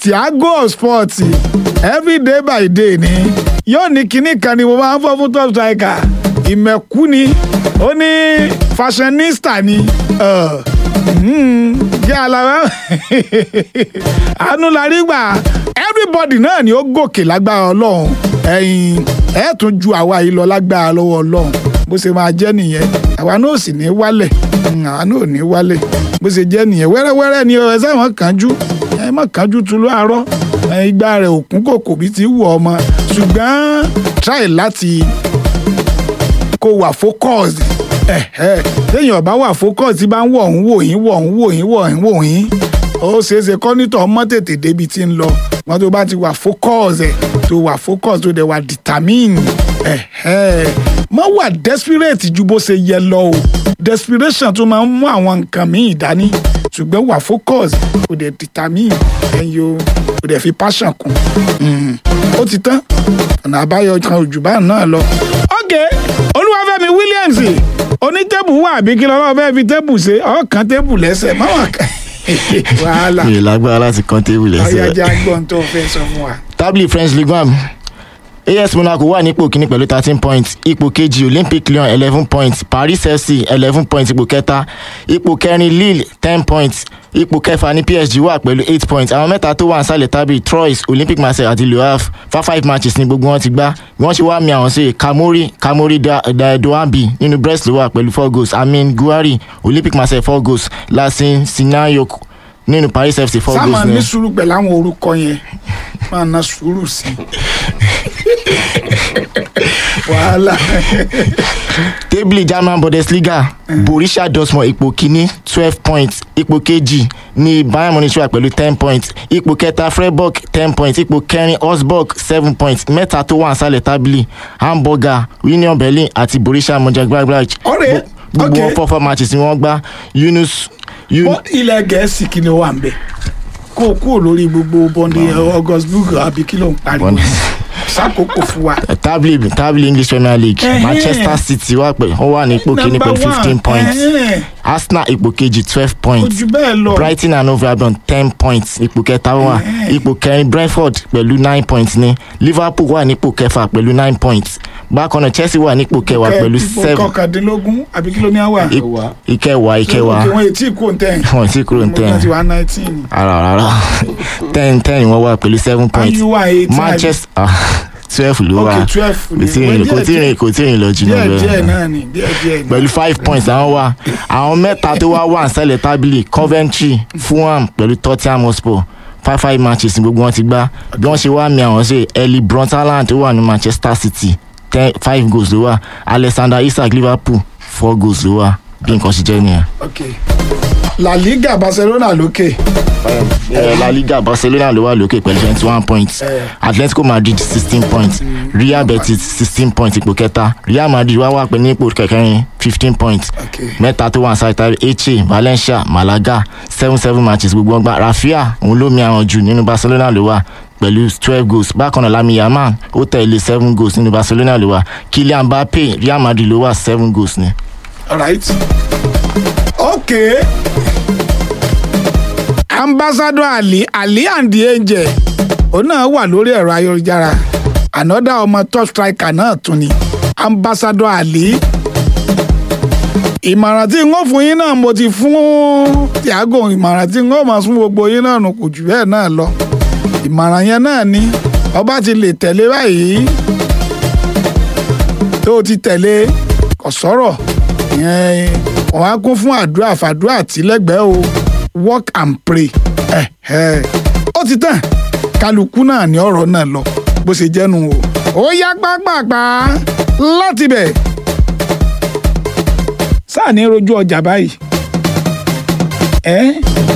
Thiago sport every day by day ni yóò ní kinní kan ni mo máa ń fọ́ fún top striker ìmẹ̀kú ni ó ní fashionista ni uh, mm, jẹ́ alára àánú la rí gbà everybody náà ni ó gòkè lágbára ọlọ́run ẹ̀yìn ẹ̀ tún ju àwa yìí lọ lágbára lọ́wọ́ ọlọ́run bó ṣe máa jẹ́ nìyẹn àwa náà ò sì ní wálẹ̀ Mm, àwa náà ò ní wálẹ̀ bó ṣe jẹ́ nìyẹn wẹ́rẹ́wẹ́rẹ́ ni ẹ sáwọn kánjú ẹ má kánjú tu láàárọ̀ ẹ igba rẹ̀ òkú kòkò bí ti wù ọmọ ṣùgbọ́n try láti kó wà focused ẹ̀hẹ́ téèyàn bá wà focused tí bá ń wọ̀ ń wò yín wọ̀ ń wò yín wọ̀ ń wò yín ó ṣeé ṣe kọ́nítọ̀ ọmọ tètè débi tí ń lọ wọn tó bá ti wà focused ẹ̀ tó wà focused tó dẹ̀ wà determined ẹ̀hẹ́ mọ́ wà desperate ju bó ṣe yẹ lọ o desperation tó máa ń mú àwọn nǹkan míì dání ṣùgbọ́n wà focus kò dẹ̀ determine ẹ̀yin o kò dẹ̀ fi passion kún Mm. ó ti tán ọ̀nà àbáyọ kan òjò bá náà lọ. ok olúwàfẹ́mi williams onítẹ́bù wà àbí kí lọ́wọ́ fẹ́ fi tẹ́bù ṣe ọ̀kan tẹ́bù lẹ́sẹ̀ máwọn kan wàhálà mi ò lágbára láti kàn tébù lẹ́sẹ̀. ọ̀yájà gbọ́n tó fẹ́ sọ fún wa. tábìlì french ligue one as monaco wà nípò kíní pẹ̀lú thirteen points ipò kejì olympic lyon eleven points paris fc eleven points ipò kẹta ipò kẹrin lille ten points ipò kẹfà ní psg wà pẹ̀lú eight points àwọn mẹ́ta tó wà nísàlẹ̀ tábìlì troyes olympic marseille àti le havre fa five matches ní gbogbo wọn ti gbá bí wọ́n ṣe wá mi àwọn sí kamori kamori da- da- doambi nínú brest ló wà pẹ̀lú four goals amin guari olympic marseille four goals lasin sinayok nínú paris fc four sáà máa goals ní ní. sùúrù pẹ̀lú àwọn orúkọ yẹn máa ná sùúrù sí i wàhálà tébìlì german bundesliga borussia dortmund ipò kínní twelve points ipò kejì ní bayern munich wà pẹ̀lú ten points ipò kẹta freiburg ten points ipò kẹrin osburg seven points mẹ́ta tó wà nísàlẹ̀ tábìlì hamburger union berlin àti borussia mönchengladbach Ọ̀rẹ́, gbogbo okay. wọn four four matches ni wọ́n gbá yunus yun Bọ́ ilẹ̀ gẹ̀ẹ́sì kí ni ó wà ń bẹ̀ kó o kúrò lórí gbogbo bọ́ndé augustburg àbí kí ló ń pariwo Bọ́ndé- sákòókò fún wa. tábìlì tábìlì english premier league Ẹhẹ́. manchester city wà pẹ̀ wọ́n wà ní ipò kínní Number pẹ̀lú fifteen one, points ẹhẹ́. arsenal ipò kejì twelve kò points jù bẹ́ẹ̀ lọ. brighton and hove albion ten points ipò kẹta wà Ẹ̀hẹ́n. ipò kẹrin brentford pẹ̀lú nine points ní liverpool wà nípò kẹfà pẹ̀lú nine points bákan náà chelsea wà nípò kẹwàá Kẹ- pẹ̀lú ipò seven kọkàndínlógún àbí kí ló ní àwà. I- ìkẹwàá ìkẹwàá òkè wọn ètí kò ń tẹ̀. wọn ti kúrò ní mo ten ti wá nineteen. ara rárá ten ten wọ́n wà pẹ̀lú seven points you were eighteen. manchester ah, twelve ló wà ok twelve kò tí ì rìn kò tí ì rìn kò tí ì rìn lọ jù náà díẹ̀ díẹ̀ bẹ́ẹ̀ náà ni díẹ̀ díẹ̀ ni. pẹ̀lú five points àwọn wà àwọn mẹ́ta tó wá wà nísàlẹ̀ tábìlì coventry fulham pẹ̀lú tottenham hotspur five five matches ní gbogbo wọn ti gbá bí wọ́n ṣe wá mi àwọn ṣe ellie brontaland tó wà ní manchester city ten five goals ló wà alexander isak liverpool four goals ló wà bí nǹkan ṣe jẹ́ nìyẹn. ok la liga barcelona lókè. Eh, la liga barcelona ló wà lókè pẹ̀lú twenty one points Eh. atletico madrid sixteen points real betis sixteen points ipò kẹta real madrid wá wà pé ní ipò kẹkẹrin fifteen points ok mẹ́ta tó wà ní sáìtà eche valencia malaga seven seven matches gbogbo wọn gbá rafia òun ló mi àwọn jù nínú barcelona ló wà pẹ̀lú twelve goals bákan náà lami yaman ó tẹ̀lé seven goals nínú barcelona ló wà kylian mbappe real madrid ló wà seven goals ni. alright ok ambassador ali ali and the angel òun náà wà lórí ẹ̀rọ ayélujára ànọ́dá ọmọ top striker náà tún ni ambassador ali ìmọ̀ràn tí n ó fún yín náà mo ti fún Thiago ìmọ̀ràn tí n ó máa fún gbogbo yín náà nù kò jù bẹ́ẹ̀ náà lọ ìmọ̀ràn yẹn náà ni ọba ti lè tẹ̀lé báyìí tó o ti tẹ̀lé kò sọ̀rọ̀ ìyẹn wọ́n á kún fún àdúrà fàdúrà tí lẹ́gbẹ̀ẹ́ o work and pray ẹ̀ ẹ̀ ó ti tàn kálukú náà ní ọ̀rọ̀ náà lọ bó ṣe jẹ́nu o ó yá pápápá láti bẹ̀ sáà ní rojú ọjà báyìí ẹ́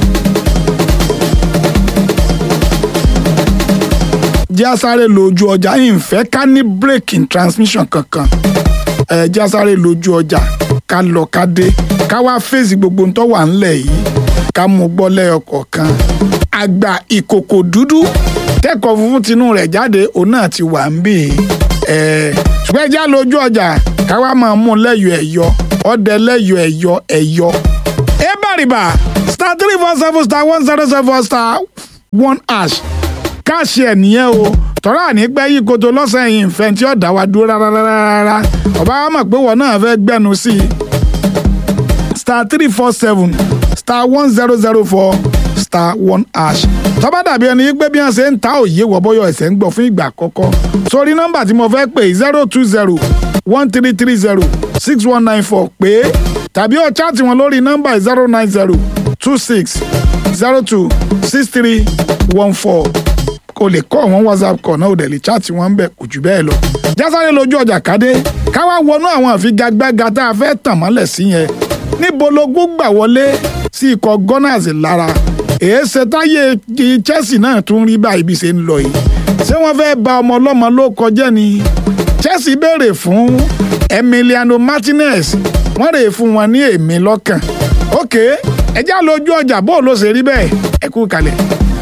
jẹ́ àsáré lójú ọjà yìí ń fẹ́ ká ní break in transmission kankan ẹ jẹ́ àsáré lójú ọjà ká lọ ká dé ká wá fèsì gbogbo ń tó wà ńlẹ̀ yìí ká mú gbọ́ lẹ́yọkọ̀ọ̀kan àgbà ìkòkò dúdú kẹ́kọ̀ọ́ funfun tinú rẹ̀ jáde òun náà ti wà ń bì í ẹ̀ ṣùgbọ́n ẹ já lójú ọjà ká wá máa mú lẹ́yọ̀ ẹ̀yọ ọdẹ lẹ́yọ̀ ẹ̀yọ ẹ̀yọ. ẹ bá rí bá star three four seven star one zero seven star one hash káàṣì ẹ̀ nìyẹn o tọ́ra àní gbẹ́ yí koto lọ́sàn yìí nfẹ́ tí ó dá wa dúró rárá ọba wa mọ̀ pé wọ́n náà fẹ́ gbẹ́nu sí i star three four seven star one zero zero four star one hash tọ́ba dàbí ẹni pé bí wọ́n ṣe ń ta òye wọ bọ́yọ̀ ẹ̀sẹ̀ ń gbọ́ fún ìgbà àkọ́kọ́ sórí nọ́mbà tí mo fẹ́ pè zero two zero one three three zero six one nine four pé tàbí ó chaati wọn lórí nọ́mbà zero nine zero two six zero two six three one four kò lè kọ́ àwọn whatsapp kọ̀ náà ò dẹ̀ lè chaati wọn ń bẹ̀ kò jù bẹ́ẹ̀ lọ. jásáré lójú ọjà kádé káwá wọnú àwọn àfigagbága tá a fẹ́ tàn mọ́lẹ̀ sí yẹn níbo logún gbà wọlé sí ikọ̀ gunners lára èéṣe táyé chelsea náà tún rí báyìí bí ṣe ń lọ yìí ṣé wọ́n fẹ́ ba ọmọ ọlọ́mọ ló kọjá ni chelsea béèrè fún emiliano martinez wọ́n rè fún wọn ní èmi lọ́kàn ok ẹjá lójú ọjà bó ló ṣe rí bẹ́ẹ̀ ẹ kú kalẹ̀.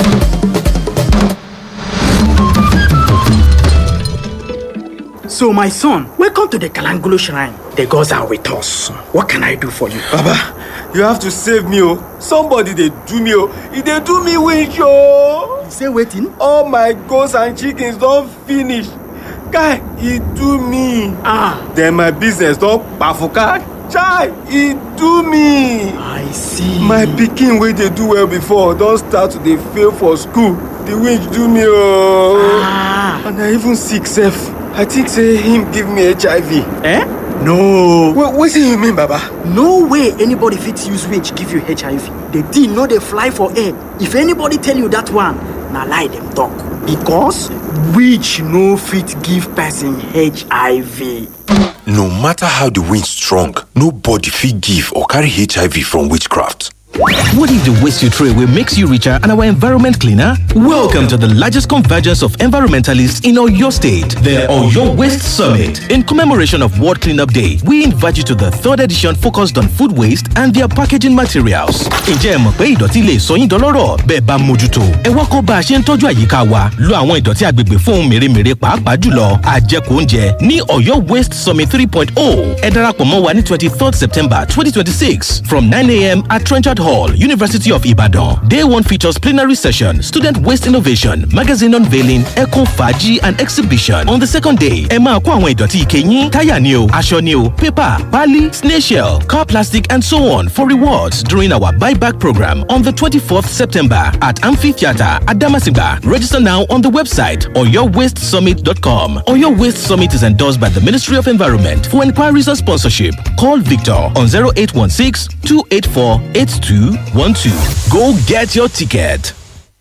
So, my son, welcome to the Kalangolo Shrine. The gods are with us. What can I do for you? Baba, you have to save me, oh. Somebody they do me, oh. If they do me winch, oh. You say waiting? All my goats and chickens don't finish. Guy, he do me. Ah, Then my business don't bafuka. Chai, he do me. I see. My pikin wey dey do well before don start to dey fail for school. The winch do me, oh. Ah, And I even sick sef. I think say him give me HIV. eh? No. Wait, wetin you mean, Baba? No way anybody fit use winch give you HIV. The thing no dey fly for air. If anybody tell you that one, na lie dem talk. Because winch no fit give person HIV. No matter how the wind strong, nobody fit give or carry HIV from witchcraft. What if the waste you throw away makes you richer and our environment cleaner? Welcome to the largest convergence of environmentalists in Oyo State, the Oyo Waste Summit. In commemoration of World Cleanup Day, we invite you to the third edition focused on food waste and their packaging materials. Ǹjẹ́ ẹ mọ̀ pé ìdọ̀tí lè sọ yín dọlọ́rọ̀ bẹ́ẹ̀ bá mójútó? Ẹ wá kọ́ bá a ṣe ń tọ́jú àyíká wa, lo àwọn ìdọ̀tí agbègbè fún ohun mèremère pàápàá jùlọ àjẹkù oúnjẹ ní Oyo Waste Summit 3.0. Ẹ darapọ̀ mọ́ wa ní 23rd September 2026 from 9am at Trenchard Hall, University of Ibadan. Day one features plenary session, student waste innovation, magazine unveiling, eco faji and exhibition. On the second day, ẹ máa kó àwọn ìdọ̀tí ike yín, táyà ni o, aṣọ ni o, paper, pali, snail shell, car plastic and so on for rewards during our buyback program on the 24th September at Amphitheatre Adamasingba. Register now on the website oyowastesummit.com. Oyo Waste Summit is endorsed by the Ministry of Environment. For inquiries or sponsorship, call Victor on 0816 284 8212. Go get your ticket.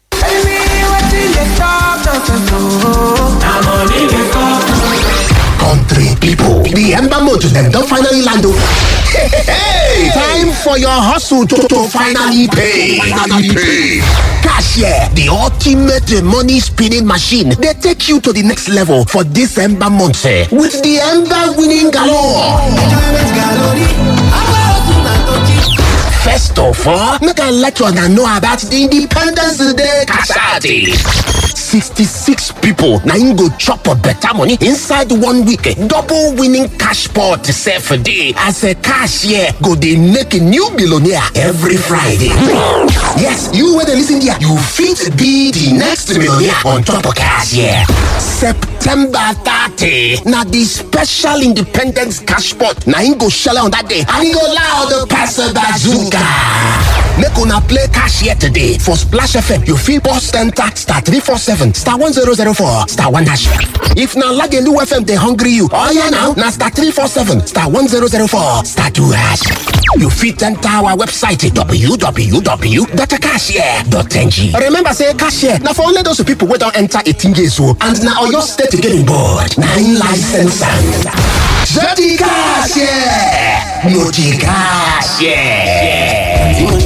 Country people, the Ember Motor them don finally land o. Hey, time for your hustle to, to finally pay. Finally pay. Cashier, the ultimate uh, money spinning machine, they take you to the next level for this Ember month eh, with the Ember winning galore. First of all, make I let you know about the Independence Day Kasadi. 66 people na im go chop a better money inside one week. Double winning cash pot sef dey as a cashier go dey make a new billionaire every Friday. Yes, you wey dey lis ten here, you fit be the next millionaire on top of cashier. September 30 na the special independence cash pot na im go shele on that day and e go loud pass bazooka. Make una play cashier today for Splash FM. You fit bust enter star 347 star 1004 star 1 hash. If na Lagelu FM dey hungry you, oh yeah now, na star 347 star 1004 star 2 hash. You fit enter our website www.cashier.ng. Remember say cashier na for only those people wey don enter 18 years old and na Oyo State getting board. Na im license am. Jẹ́ti cashier, no ti cashier.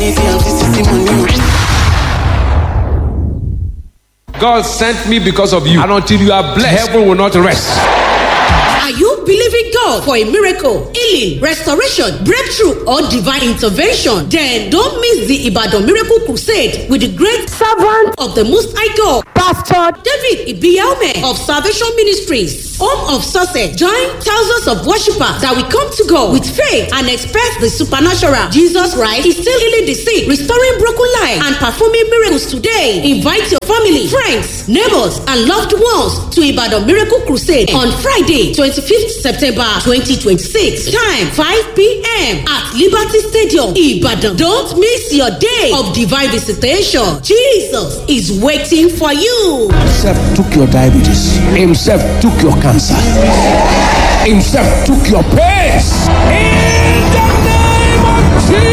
God sent me because of you. And until you are blessed, heaven will not rest. Are you believing God for a miracle, healing, restoration, breakthrough, or divine intervention? Then don't miss the Ibadan Miracle Crusade with the great servant of the Most High God, Pastor David Ibiaume of Salvation Ministries, Home of Success, join thousands of worshippers that will come to God with faith and expect the supernatural. Jesus Christ is still healing the sick, restoring broken lives, and performing miracles today. Invite your family, friends, neighbors, and loved ones to Ibadan Miracle Crusade on Friday, 25th September 2026. Time 5 p.m. at Liberty Stadium, Ibadan. Don't miss your day of divine visitation. Jesus is waiting for you. Himself took your diabetes. Himself took your cancer. Himself took your pains. In the name of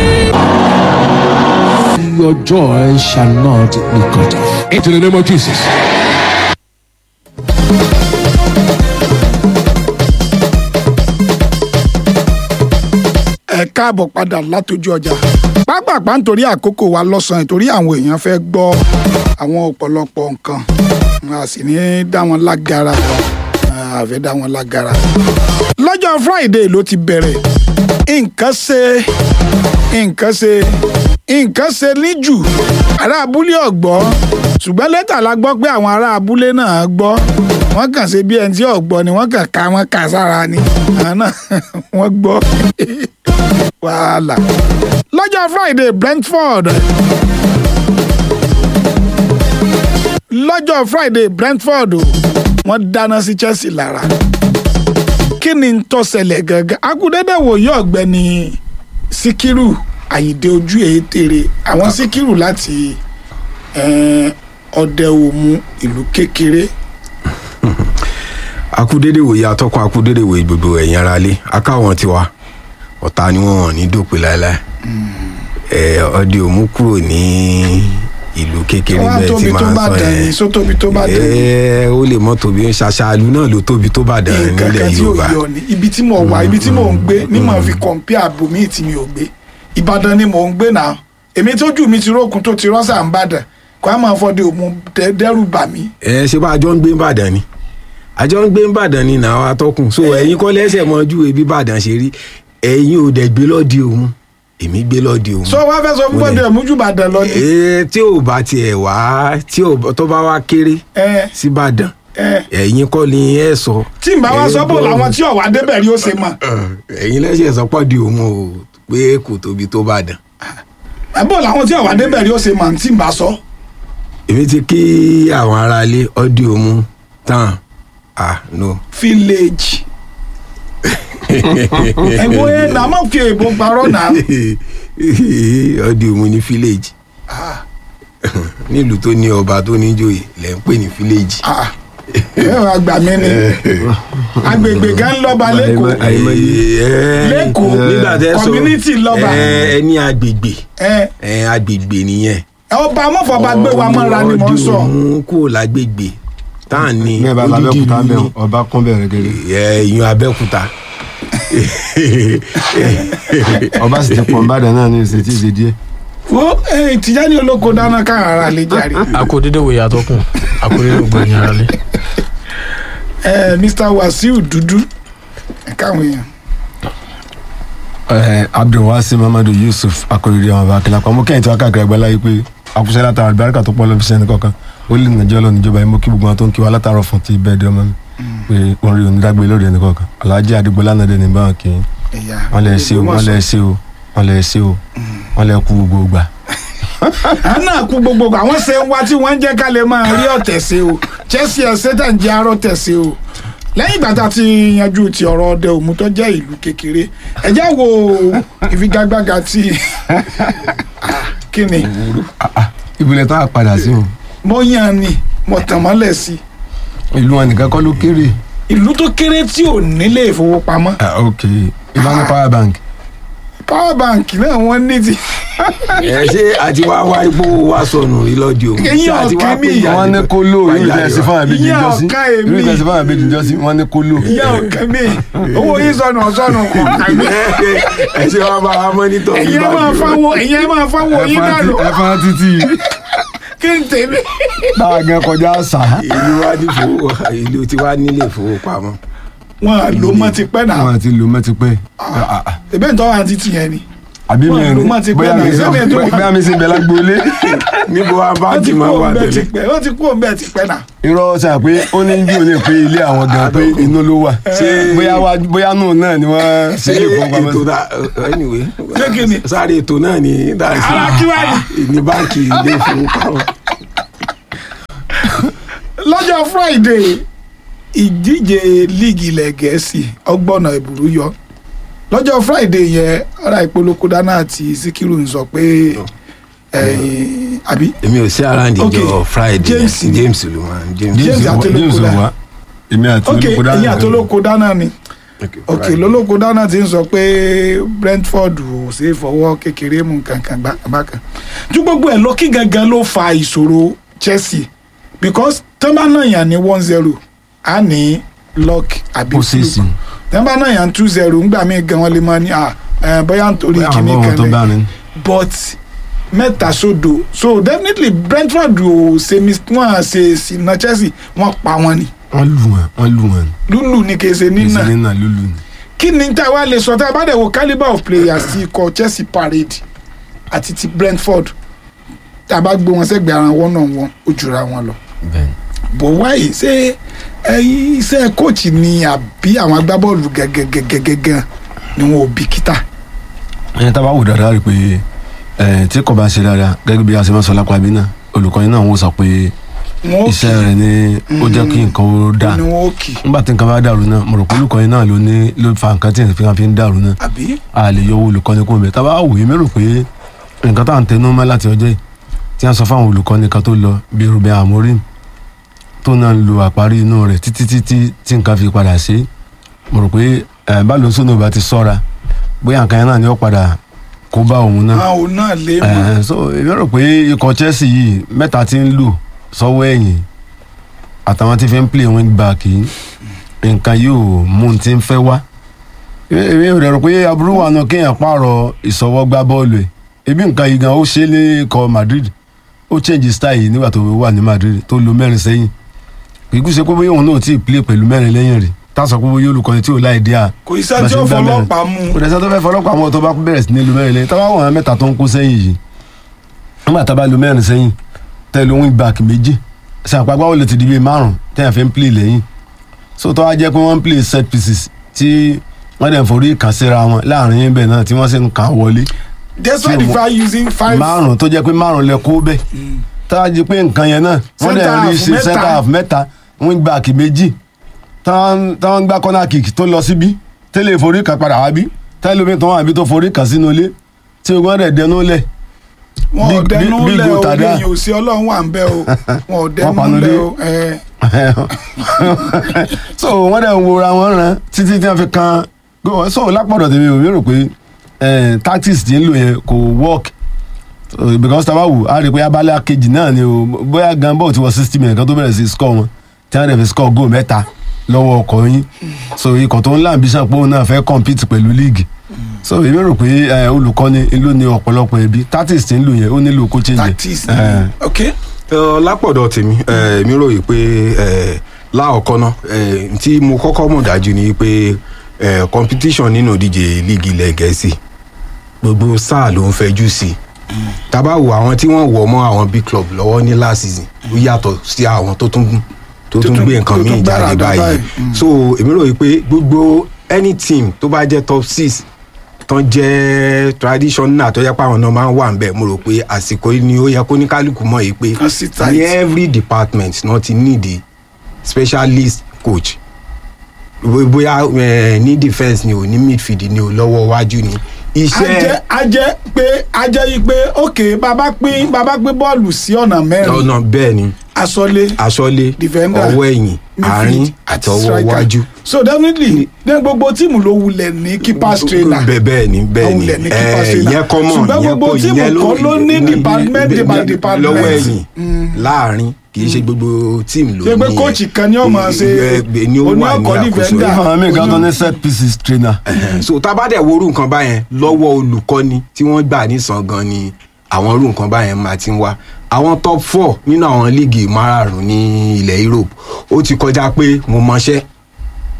Jesus. Your joy shall not be cut off. Into the name of Jesus. ẹ káàbọ̀ padà látọjú ọjà pápápá nítorí àkókò wa lọ́sàn-án nítorí àwọn èèyàn fẹ́ gbọ́ àwọn ọ̀pọ̀lọpọ̀ nǹkan a sì ní dá wọn lágara a fẹ́ dá wọn lágara. lọ́jọ́ friday ló ti bẹ̀rẹ̀ nǹkan ṣe nǹkan ṣe nǹkan ṣe níjù ará abúlé ọ̀gbọ́ ṣùgbọ́n lẹ́tà la gbọ́ pé àwọn ará abúlé náà gbọ́ wọ́n kàn ṣe bí ẹni tí ọ̀gbọ́ ni wọ́n kàn ká wọn kà sára ni àwọn náà wọ́n gbọ́ wàhálà lọ́jọ́ friday brentford lọ́jọ́ friday brentford wọ́n dáná sí chelsea lára kí ni ń tó ṣẹlẹ̀ gangan akúndédé wòye ọ̀gbẹ́ni síkírù àyídé ojú èétèrè àwọn síkírù láti eh, ọdẹ òmu ìlú kékeré akúdédé wòye atọ́kùn akúdédé wòye gbogbo ẹ̀yìn ara lé akáwọn tiwa ọ̀tá ni wọ́n hàn ní dòpin láéláé ẹ̀ ọdẹ òmu kúrò ní ìlú kékeré wọ́n á bẹ́ẹ̀ tí tóbi tó máa ń bá sọ dàn ní yẹn só tóbi tó bá dàn ní ẹ̀ ó lè mọ́ tóbi ṣàṣàlù náà ló tóbi tó bá dàn nǹkan nílẹ̀ kan tí ò yorùbá yọ ni ibi tí mo wà ibi tí mò ń gbé ní mò ń fi kọ̀ǹpìà bòmíì tí mi ò gbé ìbàdàn ni mò ń gbé náà èmi tójú mi ti rókun tó ti rọ́ṣà ń bàdàn kó a máa fọdẹ òmu dẹ- dẹ́rù bà mí. ẹ ṣe bá àjọ ń gbé ìbàdàn ni àjọ ń gbé ìbàdàn ni nàá atọ́kùn so ẹ̀yin kọ́ lẹ́sẹ̀ mọ́ ju ebi ìbàdàn ṣe rí ẹ̀yin ò dẹ̀ gbé lọ́ọ̀dì òun èmi gbé lọ́ọ̀dì òun. sọ wá fẹ́ sọ fún bọ́dẹ òmu jù bàdàn lọ ni. ee tí ò bá tiẹ̀ wá tí ò tó bá wá kéré ẹ síbàdàn ẹ ẹ̀yin kọ́ ni ẹ sọ. tí n bá wá sọ bò Ẹ̀yin làwọn gbọ́- tí ọ̀wá débẹ̀ rí ó ṣe mọ̀ ẹ̀yin lẹ́sẹ̀ sọ́pọ̀ di òun o pé kò tóbi tó bàdàn. bò làwọn tí ọ̀wá débẹ̀ rí ó ṣe mọ̀ tí n bá sọ. èmi ti kí àwọn aráalé ọdí òun tán ah no. village ẹ̀wọ̀n ẹ̀ nà má fi èèbò parọ́ nà. ọdí òun ní village nílùú tó ní ọba tó ní joyè lẹ́ ń pè ní village. ẹ wàá gbà mí ni agbègbè gan lọ́ba lẹ́kọ̀ọ́ Lẹ́kọ̀ọ́, nígbà tẹ́ sọ community lọ́ba. ẹ ní agbègbè ẹ ẹ agbègbè nìyẹn. ọba amọ̀fọ̀ba gbé wa mọ́ra ni mò ń sọ. ọdún kúrò lágbègbè tá à ní bẹ́ẹ̀ bá odidi abẹ́òkúta ìlú bẹ́ẹ̀ ni. ọba kún bẹ̀rẹ̀ gẹ́gẹ́. ẹ ìyún abẹ́òkúta. ọba sì ti pọ̀ nbàdàn náà ní ìṣètì ìṣe díẹ̀. wo ẹ Tìjání olóko dáná káwọn ará lè jàre. akódédé wòye àtọkùn akódédé gbẹ̀yìn ara lé. ẹ Mr Wasiu dúdú ẹ káwọn èèyàn. ẹ abdulwasi mamadu yusuf akọrìrì àwọn abakilá kan mo kẹ́yìn tí wọ́n káàkiri ẹgbẹ́ láyé pé àkúṣe látara àlùbáríkà tó pọ̀ lọ́ọ́ fi sẹ́ni kọ̀ọ̀kan ó lè nàjẹ́ lọ níjọba yìí mo kí gbogbo wọn tó ń kí wa látara fún ti bẹ́ẹ̀ di ọmọ mi pé wọ́n rí onídàgbé lórí ẹni kọ̀ọ̀kan alhaji adigunla náà dẹ̀ ní báwọn kì í wọ́n lè ṣe o wọ́n lè ṣe o wọ́n lè ṣe o wọ́n lè kú gbogbo gbà. àwọn náà kú gbogbo àwọn ṣe ń wá tí wọ́n ń jẹ́ ká lè máa rí ọ̀tẹ̀ sí o Chelsea ẹ̀sẹ̀ tẹ̀ ń jẹ́ arọ́ tẹ̀ sí o lẹ́yìn ìgbà tá a ti yanjú ti ọ̀rọ̀ ọdẹ òmu tó jẹ́ ìlú kékeré ẹ jẹ́ wo ìfigagbága tí kí ni ibùdó tá a padà sí o mo yàn ni mo tàn mọ́lẹ̀ sí ìlú wọn nìkan kọ́ ló kéré. ìlú tó kéré tí ò nílé ìfowópamọ́ Ah, ok ìbámu power bank. power bank náà wọ́n ní ti. ẹ ṣe àti wá wá ipò wa sọnù rí lọ́jọ́ òun. Eyín Ṣé àti wá ọ̀kẹ́ pé mi. ìyá wọ́n ní ni- kó lò irú Ìyá ìtẹ̀sí ni- fún àbíjì Ìyá ìjọsí ọ̀ka irú èmi. ìtẹ̀sí fún àbíjì ìjọsí wọ́n ní kó lò. ìyá ọ̀kan mi owó yìí sọnù ọ̀sọ́nù kọ̀ọ̀kan mi. ẹ ṣe wá bá wa mọ́nítọ̀ ẹ̀yin ẹ bá máa jù. fáwọn ẹ̀yin ẹ máa fáwọn yín dànù ẹ̀fọn títì kí n tèmi. báwa gan kọjá àṣà. ìlú wa ní fowó ìlú tí wàá nílé ìfowópamọ́. wọn ló mọ ti pẹ́ náà wọn àti lò mọ́ ti pẹ́. ebe ntọ́ wa ti ti yẹn ni àbí mi Wọ́n lò mọ́ ti pẹ́ bóyá náà, mi sẹ́mi ẹ̀ tó wà. bóyá mi sì ń bẹ lágbóolé. níbo wa bá wọ́n ti ti kú máa wà òun bẹ́ẹ̀ ti tẹ́lẹ̀. pẹ́ wọ́n ti kú òun bẹ́ẹ̀ ti pẹ́ náà. irọ́ sàn pé ó ní bí òní pé ilé àwọn gan pé inú ló wà bóyá wá bóyá nù náà ni wọ́n ṣe ṣé lè fowópamọ́ ètò sí. náà anyway Ṣé kí ni? sáré ètò náà ni dáhùn Ara kí wá sí ní báńkì ilé ìfowópamọ́. lọ́jọ́ friday ìdíje líìgì ilẹ̀ gẹ̀ẹ́sì ọgbọ́nà ìbùrú yọ lọ́jọ́ friday yẹn ọ̀rá ìpolówó dáná àti síkírù ń sọ pé ẹ̀yìn àbí èmi ò sí around Okay. ìjọ friday James yẹn. james ló máa ń james. James àti James olóko ò dá wá èmi àti ok olóko dáná ẹ̀yìn àti olóko dáná ni Okay, ok Friday. lólóko dáná ti ń sọ pé brentford ò ṣe é fọwọ́ kékeré mú kankan bákan ju gbogbo ẹ̀ lọ kí gangan ló fa ìṣòro chelsea because tán bá náà yàn ní one zero á ní luck àbí ó ṣe é sí tán bá náà yàn two zero ńgbà míì gan wọn lè máa ní à ẹ, bóyá nítorí bóyá kìíní àwọn kan tó bá lẹ ní. but mẹ́ta sódò so definitely brentford ò ṣe mis wọn à ṣe ìsìnà chelsea wọn pa wọn ni wọ́n lù wọ́n wọ́n lù wọ́n lúlù ní kì í ṣe nínà ìṣẹ̀lẹ̀ náà lùlù ni. kí ni tá a wá lè sọ tá a bá dẹ̀ wo calibre of players ti ikọ̀ chelsea parade àti ti brentford tá a bá gbé wọn sẹ́gbẹ̀ẹ́ ara wọn náà wọn ó jura wọn lọ bọ̀ wáyé ṣé ẹyin iṣẹ́ kóòtù ni àbí àwọn agbábọ́ọ̀lù gẹ́gẹ́gẹ́gẹ́gẹ́ ni wọn ò bìkítà ẹni tá a bá wò dáadáa rí i pé ẹ tí kò bá ṣe dáadáa gẹ́gẹ́ bí a ṣe máa sọ lápá bí náà olùkọ́ni náà wọ́n sọ pé wọn ò iṣẹ́ rẹ̀ ni ó jẹ́ kí nǹkan ó dáa ni wọn ò kì nígbà tí nǹkan bá dàrú náà mo rò pé olùkọ́ni náà ló ní ló fa nǹkan tí nǹkan fi ń dàrú náà àbí a lè yọ owó olùkọ́ni kó bẹ̀ tá a bá wò yín mérò pé nǹkan tá à ń tẹnu mọ́ láti ọjọ́ yìí tí wọ́n sọ fáwọn olùkọ́ni kan tó lọ bí Ruben Amorim tó náà ń lo àparí inú rẹ̀ títí títí tí nǹkan fi padà ṣe mo rò pé ẹ̀ bá lóun sónú bá ti sọ́ra bóyá nǹkan yẹn náà ni ó padà kó bá òun náà àwọn ò náà lè mọ ẹ so èmi rò pé ikọ̀ Chelsea yìí mẹ́ta ti ń lù sọ́wọ́ ẹ̀yìn àtàwọn tí fi ń play wing back yìí nǹkan yóò mú un ti ń fẹ́ wá èmi ò rò pé aburú wà náà kéèyàn pààrọ̀ ìsọwọ́ gbá bọ́ọ̀lù ẹ̀ ebi nǹkan yìí gan ó ṣe é ní ikọ̀ Madrid ó change style yìí nígbà tó wà ní Madrid tó lo mẹ́rin sẹ́yìn kìkú ṣe pé bóyá òun náà ti play pẹ̀lú mẹ́rin lẹ́yìn rẹ̀ tá a sọ pé bóyá olùkọ́ni tí ò láì dí à kò iṣẹ́ tí ó fọlọ́pàá mú kò dẹ̀ sẹ́ tó fẹ́ fọlọ́pàá mọ́ tó bá bẹ̀rẹ̀ sí ní lu mẹ́rin lẹ́yìn tábà wọ̀n mẹ́ta tó ń kó sẹ́yìn yìí nígbà tá a bá lu mẹ́rin sẹ́yìn tẹ́lu wing back méjì sàpàgbà wọlé ti di bíi márùn tẹ́yà fi ń play lẹ́yìn so tó wá jẹ́ pé wọ́n ń play set pieces tí wọ́n dẹ̀ ń forí kàn síra wọn láàrin yín bẹ́ẹ̀ náà tí wọ́n sì ń kàn wọlé despite the fact using five márùn tó jẹ́ pé márùn lẹ kó bẹ́ẹ̀ tá a jẹ́ pé nǹkan yẹn náà wọ́n dẹ̀ Center rí half sí mẹ́ta. center half mẹ́ta wing back méjì táwọn táwọn gbá corner kick tó lọ síbí tẹ́lẹ̀ forí kan padà wá bí tẹ́lẹ̀ omi tó wà bí tó forí kan sínú ilé tí ogun ọ̀dẹ̀ dẹnu lẹ̀ wọn ò Big- dẹnu big- big lẹ goal o tàdá. lẹ́yìn òsì Ọlọ́run wà ń bẹ o wọn ò dẹnu panu lẹ dé. o ẹ so wọ́n dẹ̀ ń wora wọn ràn títí tí wọ́n fi kan go- so lápọ̀dọ̀ tèmi ò mi rò pé eh, tactics tí ń lò yẹn kò work So, because tá a bá wù á rí i pé abala kejì náà ni o bóyá gan bọ́ọ̀ ti wọ sixty minutes kan tó bẹ̀rẹ̀ sí score wọn tí wọ́n dẹ̀ fi score goal mẹ́ta lọ́wọ́ ọkọ̀ yín so ikọ̀ tó ń lá ambition pé òun náà fẹ́ compete pẹ̀lú league so èmi rò pé eh, olùkọ́ni ló ní ọ̀pọ̀lọpọ̀ ẹbí tactics tí ń lò yẹn ó nílò kó change tactics Eh, ok Ẹ, lápọ̀dọ̀ tèmi ẹ, mi ròyìn pé ẹ, láọ̀kọ́ náà ẹ, tí mo kọ́kọ́ mọ̀ dájú ni pé ẹ, competition nínú ìdíje líìgì ilẹ̀ gẹ̀ẹ́sì gbogbo sáà ló ń fẹjú sí i tábà wo àwọn tí wọ́n wọ̀ mọ́ àwọn big club lọ́wọ́ ní last season ó yàtọ̀ sí àwọn tó tún tó tún tún- gbé tó nǹkan tún míì gbára jáde dá báyìí báyìí. Mm. so èmi ròyìn pé gbogbo any team tó bá jẹ́ top six tán jẹ́ traditional tó yẹ pé àwọn náà máa ń wà nbẹ̀ mo rò pé àsìkò yìí ni ó yẹ kó ní kálukú mọ̀ yìí pé Kan sit tight. ní every department náà ti need a specialist coach Bó- bóyá eh, ní defence ni o ní midfield ni o lọ́wọ́ iwájú ni a jẹ́ iṣẹ́ a jẹ́ pé a jẹ́ yí pé ok bàbá pín bàbá pín bọ́ọ̀lù sí ọ̀nà mẹ́rin ọ̀nà bẹ́ẹ̀ ni asọ́lé aṣọ́lé Defender, ọwọ́ ẹ̀yìn àárín midfield àti ọwọ́ striker. iwájú so definitely ní gbogbo tíìmù ló wulẹ̀ ní keepers trainer bẹ́ẹ̀ bẹ́ẹ̀ ni bẹ́ẹ̀ ni Àwọn ilẹ̀ ní keepers ẹ trainer. yẹn kọ́ mọ̀ Ṣùgbọ́n yẹn gbogbo kọ́ tíìmù ìyẹn kan ló ní department by department. lọ́wọ́ ẹ̀yìn láàrin kì í ṣe gbogbo tíìmù ló ní ṣe pé kóòchì kan ni ó máa ṣe ẹ, ni ó oní wà ní ọkọ̀ àkóso defender ìfọ̀n mi gan tó ní set pieces trainer. so tá a bá dẹ̀ wo irú nǹkan báyẹn lọ́wọ́ olùkọ́ni tí wọ́n gbà nísàn gan ni àwọn irú nǹkan báyẹn máa ti ń wá àwọn top four nínú àwọn líìgì márààrún ní ilẹ̀ Europe ó ti kọjá pé mo mọṣẹ́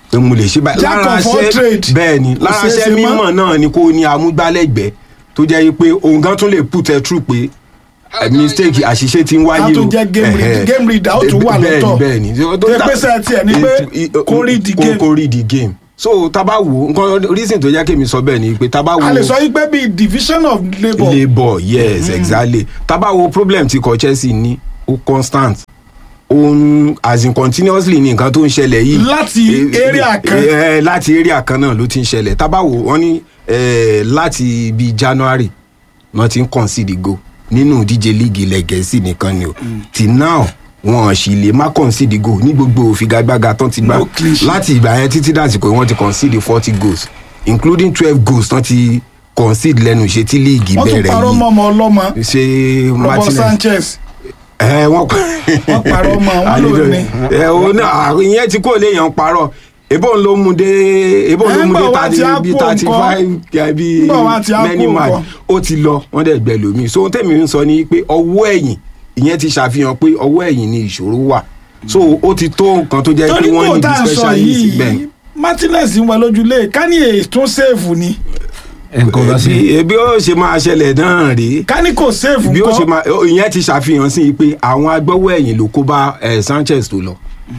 pé mo lè ṣe báyìí Jack of all trade. bẹ́ẹ̀ ni Kò lára ṣeé ṣe iṣẹ́ mọ́. mímọ̀ náà ni kó ní amúgbálẹ́gbẹ̀ẹ́ tó jẹ́ pé òun gan tún lè put ẹ true pé eh, mistake àṣìṣe ti ń wáyé a o tún jẹ́ game read- Ẹ̀hẹ́. game reader ó tún wà Bẹ́ẹ̀ni, lọ́tọ̀. bẹ́ẹ̀ni Tó yẹ pé sẹ́ẹ̀ tiẹ̀ ni pé kó read the game. kó read the game so tá a bá wò ó nǹkan reason tó jẹ́ kémi sọ bẹ́ẹ̀ ni pé tá a bá wò a lè ó sọ yí pé bíi division of labour labour yes exactly tá a bá wo problem tí kò chelsea ní ó constant ó ń as in continuously ní nǹkan tó ń ṣẹlẹ̀ yìí Láti Eh, area kan. eh, eh, láti area kan náà ló ti ń ṣẹlẹ̀ tá a bá wò wọ́n ní eh, láti bíi january wọ́n ti ń concede go nínú ìdíje league ilẹ̀ gẹ̀ẹ́sì nìkan ni o till now wọn sì lè má concede go ní gbogbo òfigagbága tán ti gbá No clean sheet. láti ìgbà yẹn títí dàsìkò yìí wọ́n ti concede forty goals including twelve goals tán ti concede lẹ́nu ìṣe tí league wọ́n tún bẹ̀rẹ̀ parọ́ yìí mọ́ ọmọ ọlọ́mọ ṣe robo martinez sanchez ẹ wọn pa wọ́n parọ́ mọ́ wọn ló ní. ẹ o náà ìyẹn tí kò léèyàn parọ́ ebo ń lo mu dé ebo ń lo Ẹ, mu dé ńgbà wá thirty ti á bí kó thirty five bí Ńgbà wá ti á many kó match nǹkan. ó ti lọ wọ́n dẹ̀ gbẹ lómi so ohun tẹ̀mí ń sọ ni pé ọwọ́ ẹ̀yìn ìyẹn ti ṣàfihàn pé ọwọ́ ẹ̀yìn ni ìṣòro wà so ó ti tó nǹkan tó jẹ́ pé torí wọ́n kò ní tá à ń sọ specialist bẹ́ẹ̀. yìí martinez ń wọ lójúlé kanye tún sèfù ni nǹkan bá sí. Bí- bí ó ṣe máa ṣẹlẹ̀ náà rèé kanye kò sèfù bí ó ṣe ńkọ́ máa ìyẹn ti ṣàfihàn sí i pé àwọn agbọ́wọ́ ẹ̀yìn ló kó bá eh, sanchez tó lọ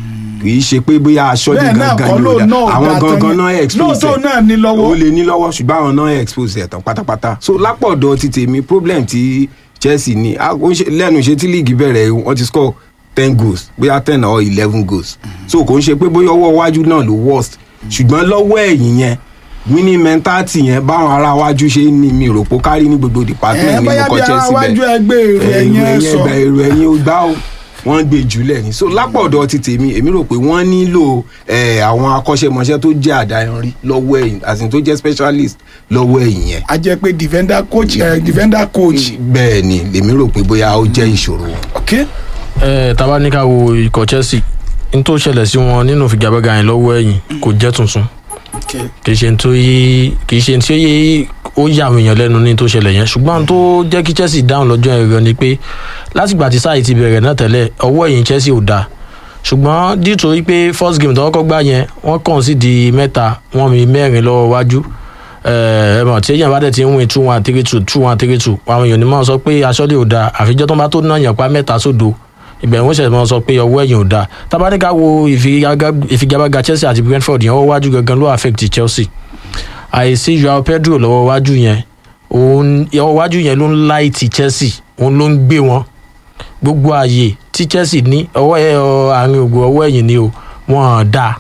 kì í ṣe pé bóyá aṣọ́jú bẹ́ẹ̀ náà gangan kọ́ ni ló ó dá náà àwọn dá tán gangan yẹn. náà expose lóòótọ́ náà ní lọ́wọ́ ó lè ní lọ́wọ́ ṣùgbọ́n àwọn náà expose ẹ̀ tán pátápátá so lápọ̀dọ̀ ti tèmi problem ti chelsea ní a- ó ń ṣe- lẹ́nu ṣe tí league bẹ̀rẹ̀ wọ́n ti score ten goals bóyá ten or eleven goals so kò ń ṣe pé bóyá ọwọ́ iwájú náà ló worst ṣùgbọ́n lọ́wọ́ ẹ̀yìn yẹn winning mentality yẹn báwọn ará iwájú ṣe ń ní mi rò pé ó kárí ní gbogbo ẹ department bóyá nínú bí kọ ara chelsea wájú bẹ́ẹ̀ ẹgbẹ́ èrò ẹ̀yìn ẹ̀ sọ ẹgbẹ́ èrò ẹ̀yìn ó gbá o wọ́n gbé jùlẹ̀ ni so lápọ̀dọ̀ ti tèmi èmi rò pé wọ́n nílò eh, àwọn akọ́ṣẹ́mọṣẹ́ tó jẹ́ àdáyanrí lọ́wọ́ ẹ̀yìn àti tó jẹ́ specialist lọ́wọ́ ẹ̀yìn yẹn a jẹ́ pé defender coach ẹ̀ defender coach bẹ́ẹ̀ ni lèmi rò pé bóyá ó jẹ́ ìṣòro wọn. ok ẹ taba ní ká wo ikọ̀ chelsea n tó ṣẹlẹ̀ sí wọn nínú ìfigagbága yẹn lọ́wọ́ ẹ̀yìn kò jẹ́ tuntun kì í ṣe tó yí kì í ṣe tí ó yé ó yà àwọn èèyàn lẹ́nu ní tó ṣẹlẹ̀ yẹn ṣùgbọ́n tó jẹ́ kí chelsea dáhùn lọ́jọ́ yẹn gan ni pé látìgbà tí sáà ti bẹ̀rẹ̀ náà tẹ́lẹ̀ ọwọ́ ẹ̀yìn chelsea ò dáa ṣùgbọ́n dìtò wípé first game tó kọ́kọ́ gbá yẹn wọ́n kàn sí di mẹ́ta wọ́n mi mẹ́rin lọ́wọ́ wájú ẹ mọ̀ tí èèyàn bá dẹ̀ ti ń win two one three two two one three two àwọn èèyàn ní máa sọ pé aṣọ́lé ò dáa àfijọ́ tó bá tó náà yàn pa mẹ́ta sódo ìbẹ̀rù wọn ṣẹ̀ṣẹ̀ máa sọ pé ọwọ́ ẹ̀yìn ò dáa tabaníkà wo ìfigagbá- ìfigagbága chelsea àti brentford yẹn ọwọ́ wájú gangan ló affect chelsea àìsí joao pedro lọ́wọ́ wájú yẹn òun ọwọ́ wájú yẹn ló ń láìtì chelsea òun ló ń gbé wọn gbogbo ààyè tí chelsea ní ọwọ́ ẹ ọ, àárín ògbó ọwọ́ ẹ̀yìn ni o wọ́n dá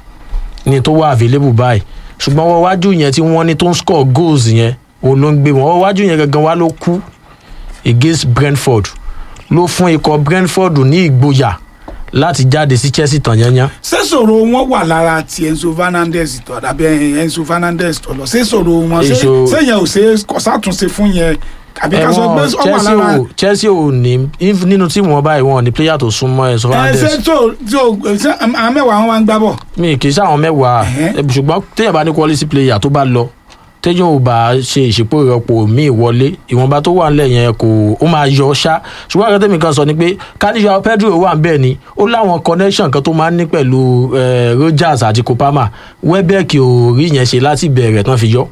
ní tó wà available báyìí ṣùgbọ́n ọwọ́ wájú yẹn tí wọ́n ní tó ń score goals yẹn òun ló ń gbé wọn ọwọ́ wájú yẹn gangan wá ló kú against brentford ló fún ikọ̀ brentford ní ìgboyà láti jáde sí chelsea tàn yányán sẹ́sọ̀rọ̀ wọn wà lára ti enzo fernandez tó àbí enzo fernandez tó lọ sẹ́sọ̀rọ̀ wọn ṣé- Èso- sẹ́yìn ò ṣe kọ́sàtúnṣe fún yẹn àbí ká sọ pé ẹ̀wọ̀n ọ wà chelsea lára ò chelsea ò ní if- nínú tíìmù wọn báyìí wọn ò ní player tó súnmọ́ ẹ̀ ẹ sọ́fàndẹ́s ṣé tó tí o ṣé àwọn mẹ́wàá wọn máa ń gbá bọ̀ mi kì í sáwọn mẹ́wàá ṣùgbọ́n téèyàn bá ní quality player tó bá lọ téèyàn ò bá ṣe ìṣèpò ìrọ́pò míì wọlé ìwọ̀nba tó wà nílẹ̀ yẹn kò ó máa yọ ṣá ṣùgbọ́n àgbẹ̀ tèmi kan sọ ni pé káníyà pedro wà ń bẹ̀ ni ó láwọn connection kan tó máa ń ní pẹ̀lú eh, rogers àti kopama webeck ò rí yẹn ṣe láti bẹ̀rẹ̀ tán fi yọ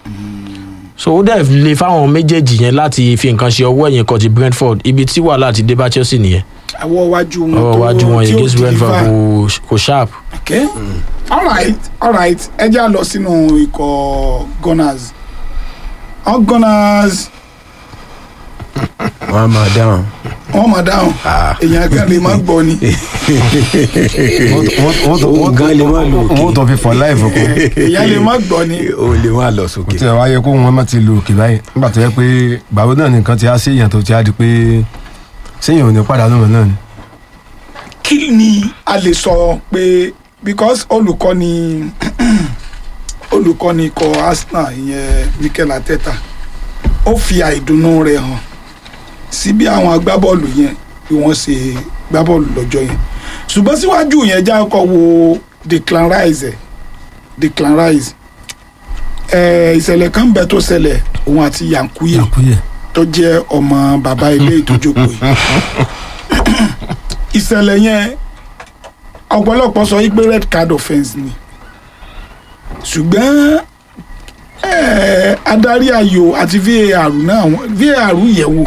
so ó dẹ̀ le fáwọn méjèèjì yẹn láti fi nǹkan ṣe ọwọ́ ẹ̀yìn kan ti brentford ibi tí wàhálà ti dé bá chelsea nìyẹn àwọ̀ iwájú wọn ọwọ́ iwájú wọn tí yẹn ó against brentford deliver. kò kò sharp. okay alright alright ẹ jẹ́ à lọ sínú ikọ̀ gunners all gunners wọ́n á máa dáhùn. wọ́n máa dáhùn èèyàn kan lè má gbọ́ ni Òun gan lè má lò òkè. wọ́n tó fi for life kọ́. èèyàn lè má gbọ́ ni o lè má lọ kò sókè. tí ẹ wá yẹ kó wọn má ti lo òkè báyìí nígbà tó yẹ pé gbàgbọ́ náà nìkan ti á sí èèyàn tó ti á di pé séèyàn ò ní pàdánù mọ́ náà ni. kí ni a lè sọ pé because olùkọ́ni olùkọ́ni ikọ̀ arsenal ìyẹn mikel ateta ó fi àìdùnnú rẹ̀ hàn sí bí àwọn agbábọ́ọ̀lù yẹn bí wọ́n ṣe gbábọ́ọ̀lù lọ́jọ́ yẹn ṣùgbọ́n síwájú yẹn já ọkọ̀ wo declan rice ẹ̀ declan rice ẹ̀ ìṣẹ̀lẹ̀ kan bẹ tó ṣẹlẹ̀ òun àti yankuye tó jẹ́ ọmọ bàbá ilé ìtójókòó yìí ìṣẹ̀lẹ̀ yẹn ọ̀pọ̀lọpọ̀ sọ wípé red card offence ni ṣùgbọ́n eh, adarí ayò àti var náà wọ́n- var yẹ̀ wò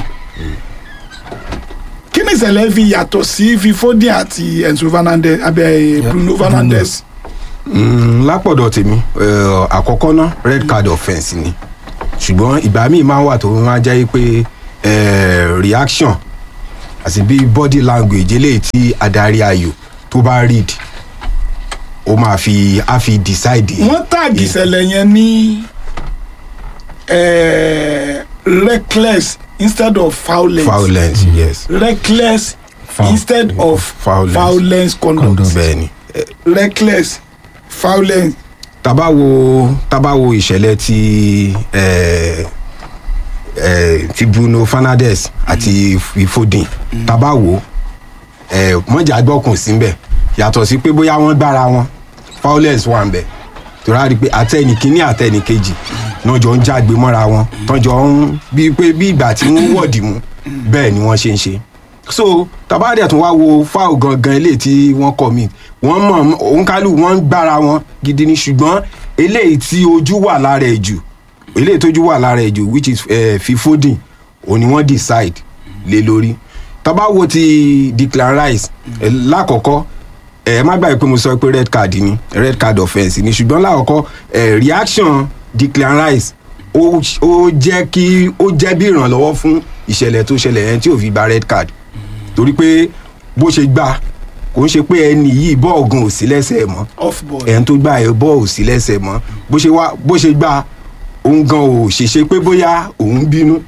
kí ni ìṣẹ̀lẹ̀ fi yàtọ̀ sí fi Foden àti Enzo Fernandez abẹ́ Bruno Fernandes. Mm, lápọ̀dọ̀ tèmi eh, àkọ́kọ́ ná red card offence ni ṣùgbọ́n ìgbà míì máa ń wà tó máa jẹ́ pé eh, reaction àti bí body language eléyìí tí adarí ayò tó bá read ó máa fi á fi decide. wọ́n tààgì ìṣẹ̀lẹ̀ yẹn ní eh, reckless instead of violence. violence yes. reckless Foul- instead of violence. violence conduct. bẹ́ẹ̀ni. reckless violence. taba wo taba wo ìṣẹ̀lẹ̀ ti eh, eh, ti bruno fernandes àti Foden taba wo eh, mọ̀jà gbọ́kùn síbẹ̀ yàtọ̀ sí pé bóyá wọ́n gbára wọn violence wà ń bẹ̀ torí a rí i pé àtẹnì kínní àtẹnì kejì náà jọ ń jágbe mọ́ra wọn tọ́jọ́ ń bíi pé bí ìgbà tí wọ́n wọ̀dì mú bẹ́ẹ̀ ni wọ́n ṣe ń ṣe so tabadẹ tún wá wo foul gangan eléyìí tí wọ́n commit wọ́n mọ̀ òǹkálù wọ́n ń gbára wọn gidi ni ṣùgbọ́n eléyìí tí ojú wà lára ẹ̀ jù eléyìí tójú wà lára ẹ̀ jù which is eh, fi Foden òní wọ́n decide lé lórí tọ́ba wo ti Declan Rice eh, lákọ̀ọ́kọ́ ẹ má gbàgbé pé mo sọ pé red card ni red card offence ni ṣùgbọ́n lákọ̀ọ́kọ́ ẹ reaction Declan Rice ó ó jẹ́ kí ó jẹ́ bí ìrànlọ́wọ́ fún ìṣẹ̀lẹ̀ tó ṣẹlẹ̀ yẹn tí ò fi gba red card torí pé bó ṣe gbà kò ń ṣe pé ẹni yìí bọ́ọ̀gùn ò sí lẹ́sẹ̀ mọ́ off ball. ẹni tó gbà ẹ bọ́ọ̀ ò sí lẹ́sẹ̀ mọ́ bó ṣe wá bó ṣe gbà òun gan ò ṣèṣe pé bóyá òun bínú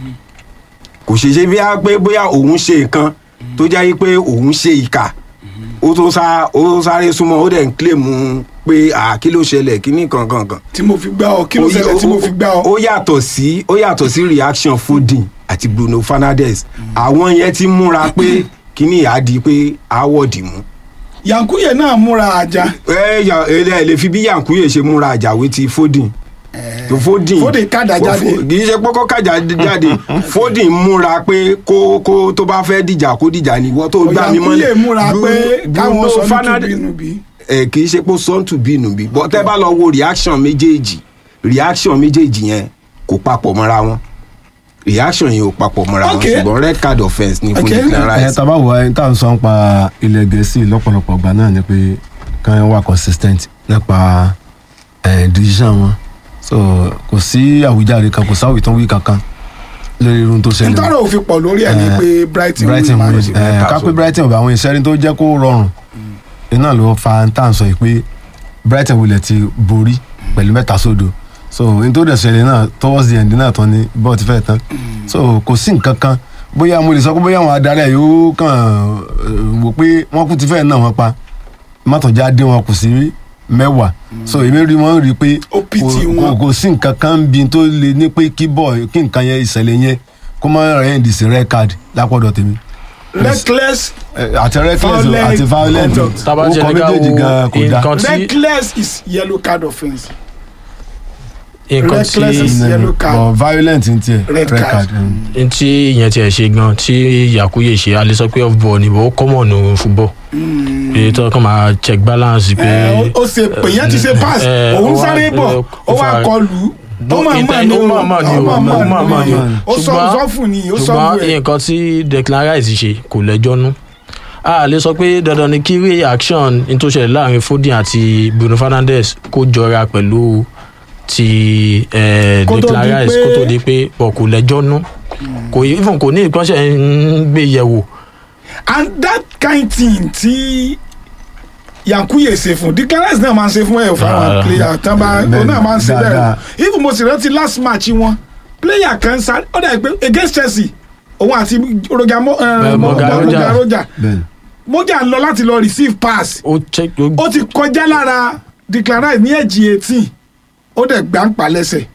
kò ṣèṣe bíyà pé bóyá òun ṣe nǹkan tó jẹ́ pé òun ṣe ìkà ó tó sá ó sáré súnmọ́ ó dẹ̀ ń kílèmù pé à kí ló ṣẹlẹ̀ kí ní kankan kan. tí mo fi gbá ọ kí ló ṣẹlẹ̀ tí mo fi gbá ọ. ó yàtọ̀ sí ó yàtọ̀ sí reaction Foden àti Bruno Fernandes àwọn yẹn ti múra pé kíní ìyá di pé àwọ̀dì mú. yankuye náà múra àjà. ẹ yà ẹ lè fi bí yankuye ṣe múra àjàwé ti Foden tó Foden Foden kàdà jáde. kì í ṣe pọ́kọ́ kàjà jáde Foden múra pé kó kó tó bá fẹ́ dìjà kó dìjà ní ìwọ tó gbá mi mọ́lẹ̀ yankuye múra pé káwọn Bruno sọ ní Fernandes- tùbínúbí. ẹ kì í ṣe pé sọ́ǹtù bínú bí bọ́ tẹ́ bá lọ wo reaction méjèèjì reaction méjèèjì yẹn kò papọ̀ mọ́ra wọn reaction yẹn ò papọ̀ mọ́ra wọn Okay. ṣùgbọ́n red card offence ni fún ẹ Declan Rice. tábà wọ ẹni tá à ń sọ nípa ilẹ̀ gẹ̀ẹ́sì lọ́pọ̀lọpọ̀ ọgbà náà ni pé kàn wà consistent nípa ẹ̀ decision wọn so kò sí àwíjàre kan kò sáwì tó ń wí kankan lórí irun tó ṣẹlẹ̀ ntọ́rọ̀ òfin pọ̀ lórí ẹ̀ ni Eh, pé Brighton brighton win win ẹ ká pé brighton ọba àwọn ìṣẹ́rin tó jẹ́ kó rọrùn iná ló fa tá à ń sọ yìí pé brighton wulẹ̀ ti borí pẹ̀lú mẹ́ta sódò so n tó dẹ̀ ṣẹlẹ̀ náà towards the end náà tán ni bọ́ọ̀ ti fẹ́ tán so kò sí nǹkan kan bóyá mo lè sọ pé bóyá àwọn adarí ẹ̀ yóò kàn eh, wò pé wọ́n kú ti fẹ́ náà wọ́n pa mọ́tòjá dé wọn kù sí mẹ́wàá so èmi rí wọn rí i pé kò- kò- kò sí nǹkan kan bí tó lè ní pé kí bọ́ọ̀ kí nǹkan yẹn ìṣẹ̀lẹ̀ yẹn kó má rẹ̀ ẹ́ dìsí red card lápọ̀dọ̀ tèmi reckless àti reckless o, àti violent o. Tábà ó jẹ́ kọ ní ká méjèèjì wo gan kò dá. nǹkan tí- reckless is yellow card offence. nǹkan reckless is tí yellow card. but violent n tiẹ̀ Red card. n tí ìyẹn tiẹ̀ ṣe gan tí yakuye ṣe a lè sọ pé off ball ni ó common ní football pé tó kàn máa check balance pé. Ẹ, ó ó ṣe pè yẹn ti ṣe pass ẹ, òun ó wá- sáré bọ̀ ó wá kọlù ó máa mọ̀ ní o ó máa mọ̀ ní o ó máa mọ̀ ní o ó sọ sọ́fù ni ó sọ fún ṣùgbọ́n ẹ. nǹkan tí Declan Rice ṣe kò lẹ́jọ́ nú a lè sọ pé dandan ni kí reaction n tó ṣẹlẹ̀ láàrin Foden àti Bruno Fernandes kó jọra pẹ̀lú ti eh, Kó tó Declan di Rice pé- kó tó di pé ọ̀ kò lẹ́jọ́ nú kò even kò ní ìpọ́nṣẹ́ ń gbé yẹ̀wò and that kind thing tí yankuye ṣe fún Declan Rice náà máa ń ṣe fún ẹ fún àwọn Ah. player tán bá Bẹ́ẹ̀ni, òun náà máa ń ṣe bẹ́ẹ̀ dáadáa. even mo sì rántí last match wọn player kan sáré ó dà pé against Chelsea òun àti roger mo Eh, Morgan Roger. roger roger bẹ́ẹ̀ni moja ń lọ láti lọ receive pass ó check ó ó ti kọjá lára Declan Rice ní ẹ̀jì eighteen ó dẹ̀ gbà ń pa lẹ́sẹ̀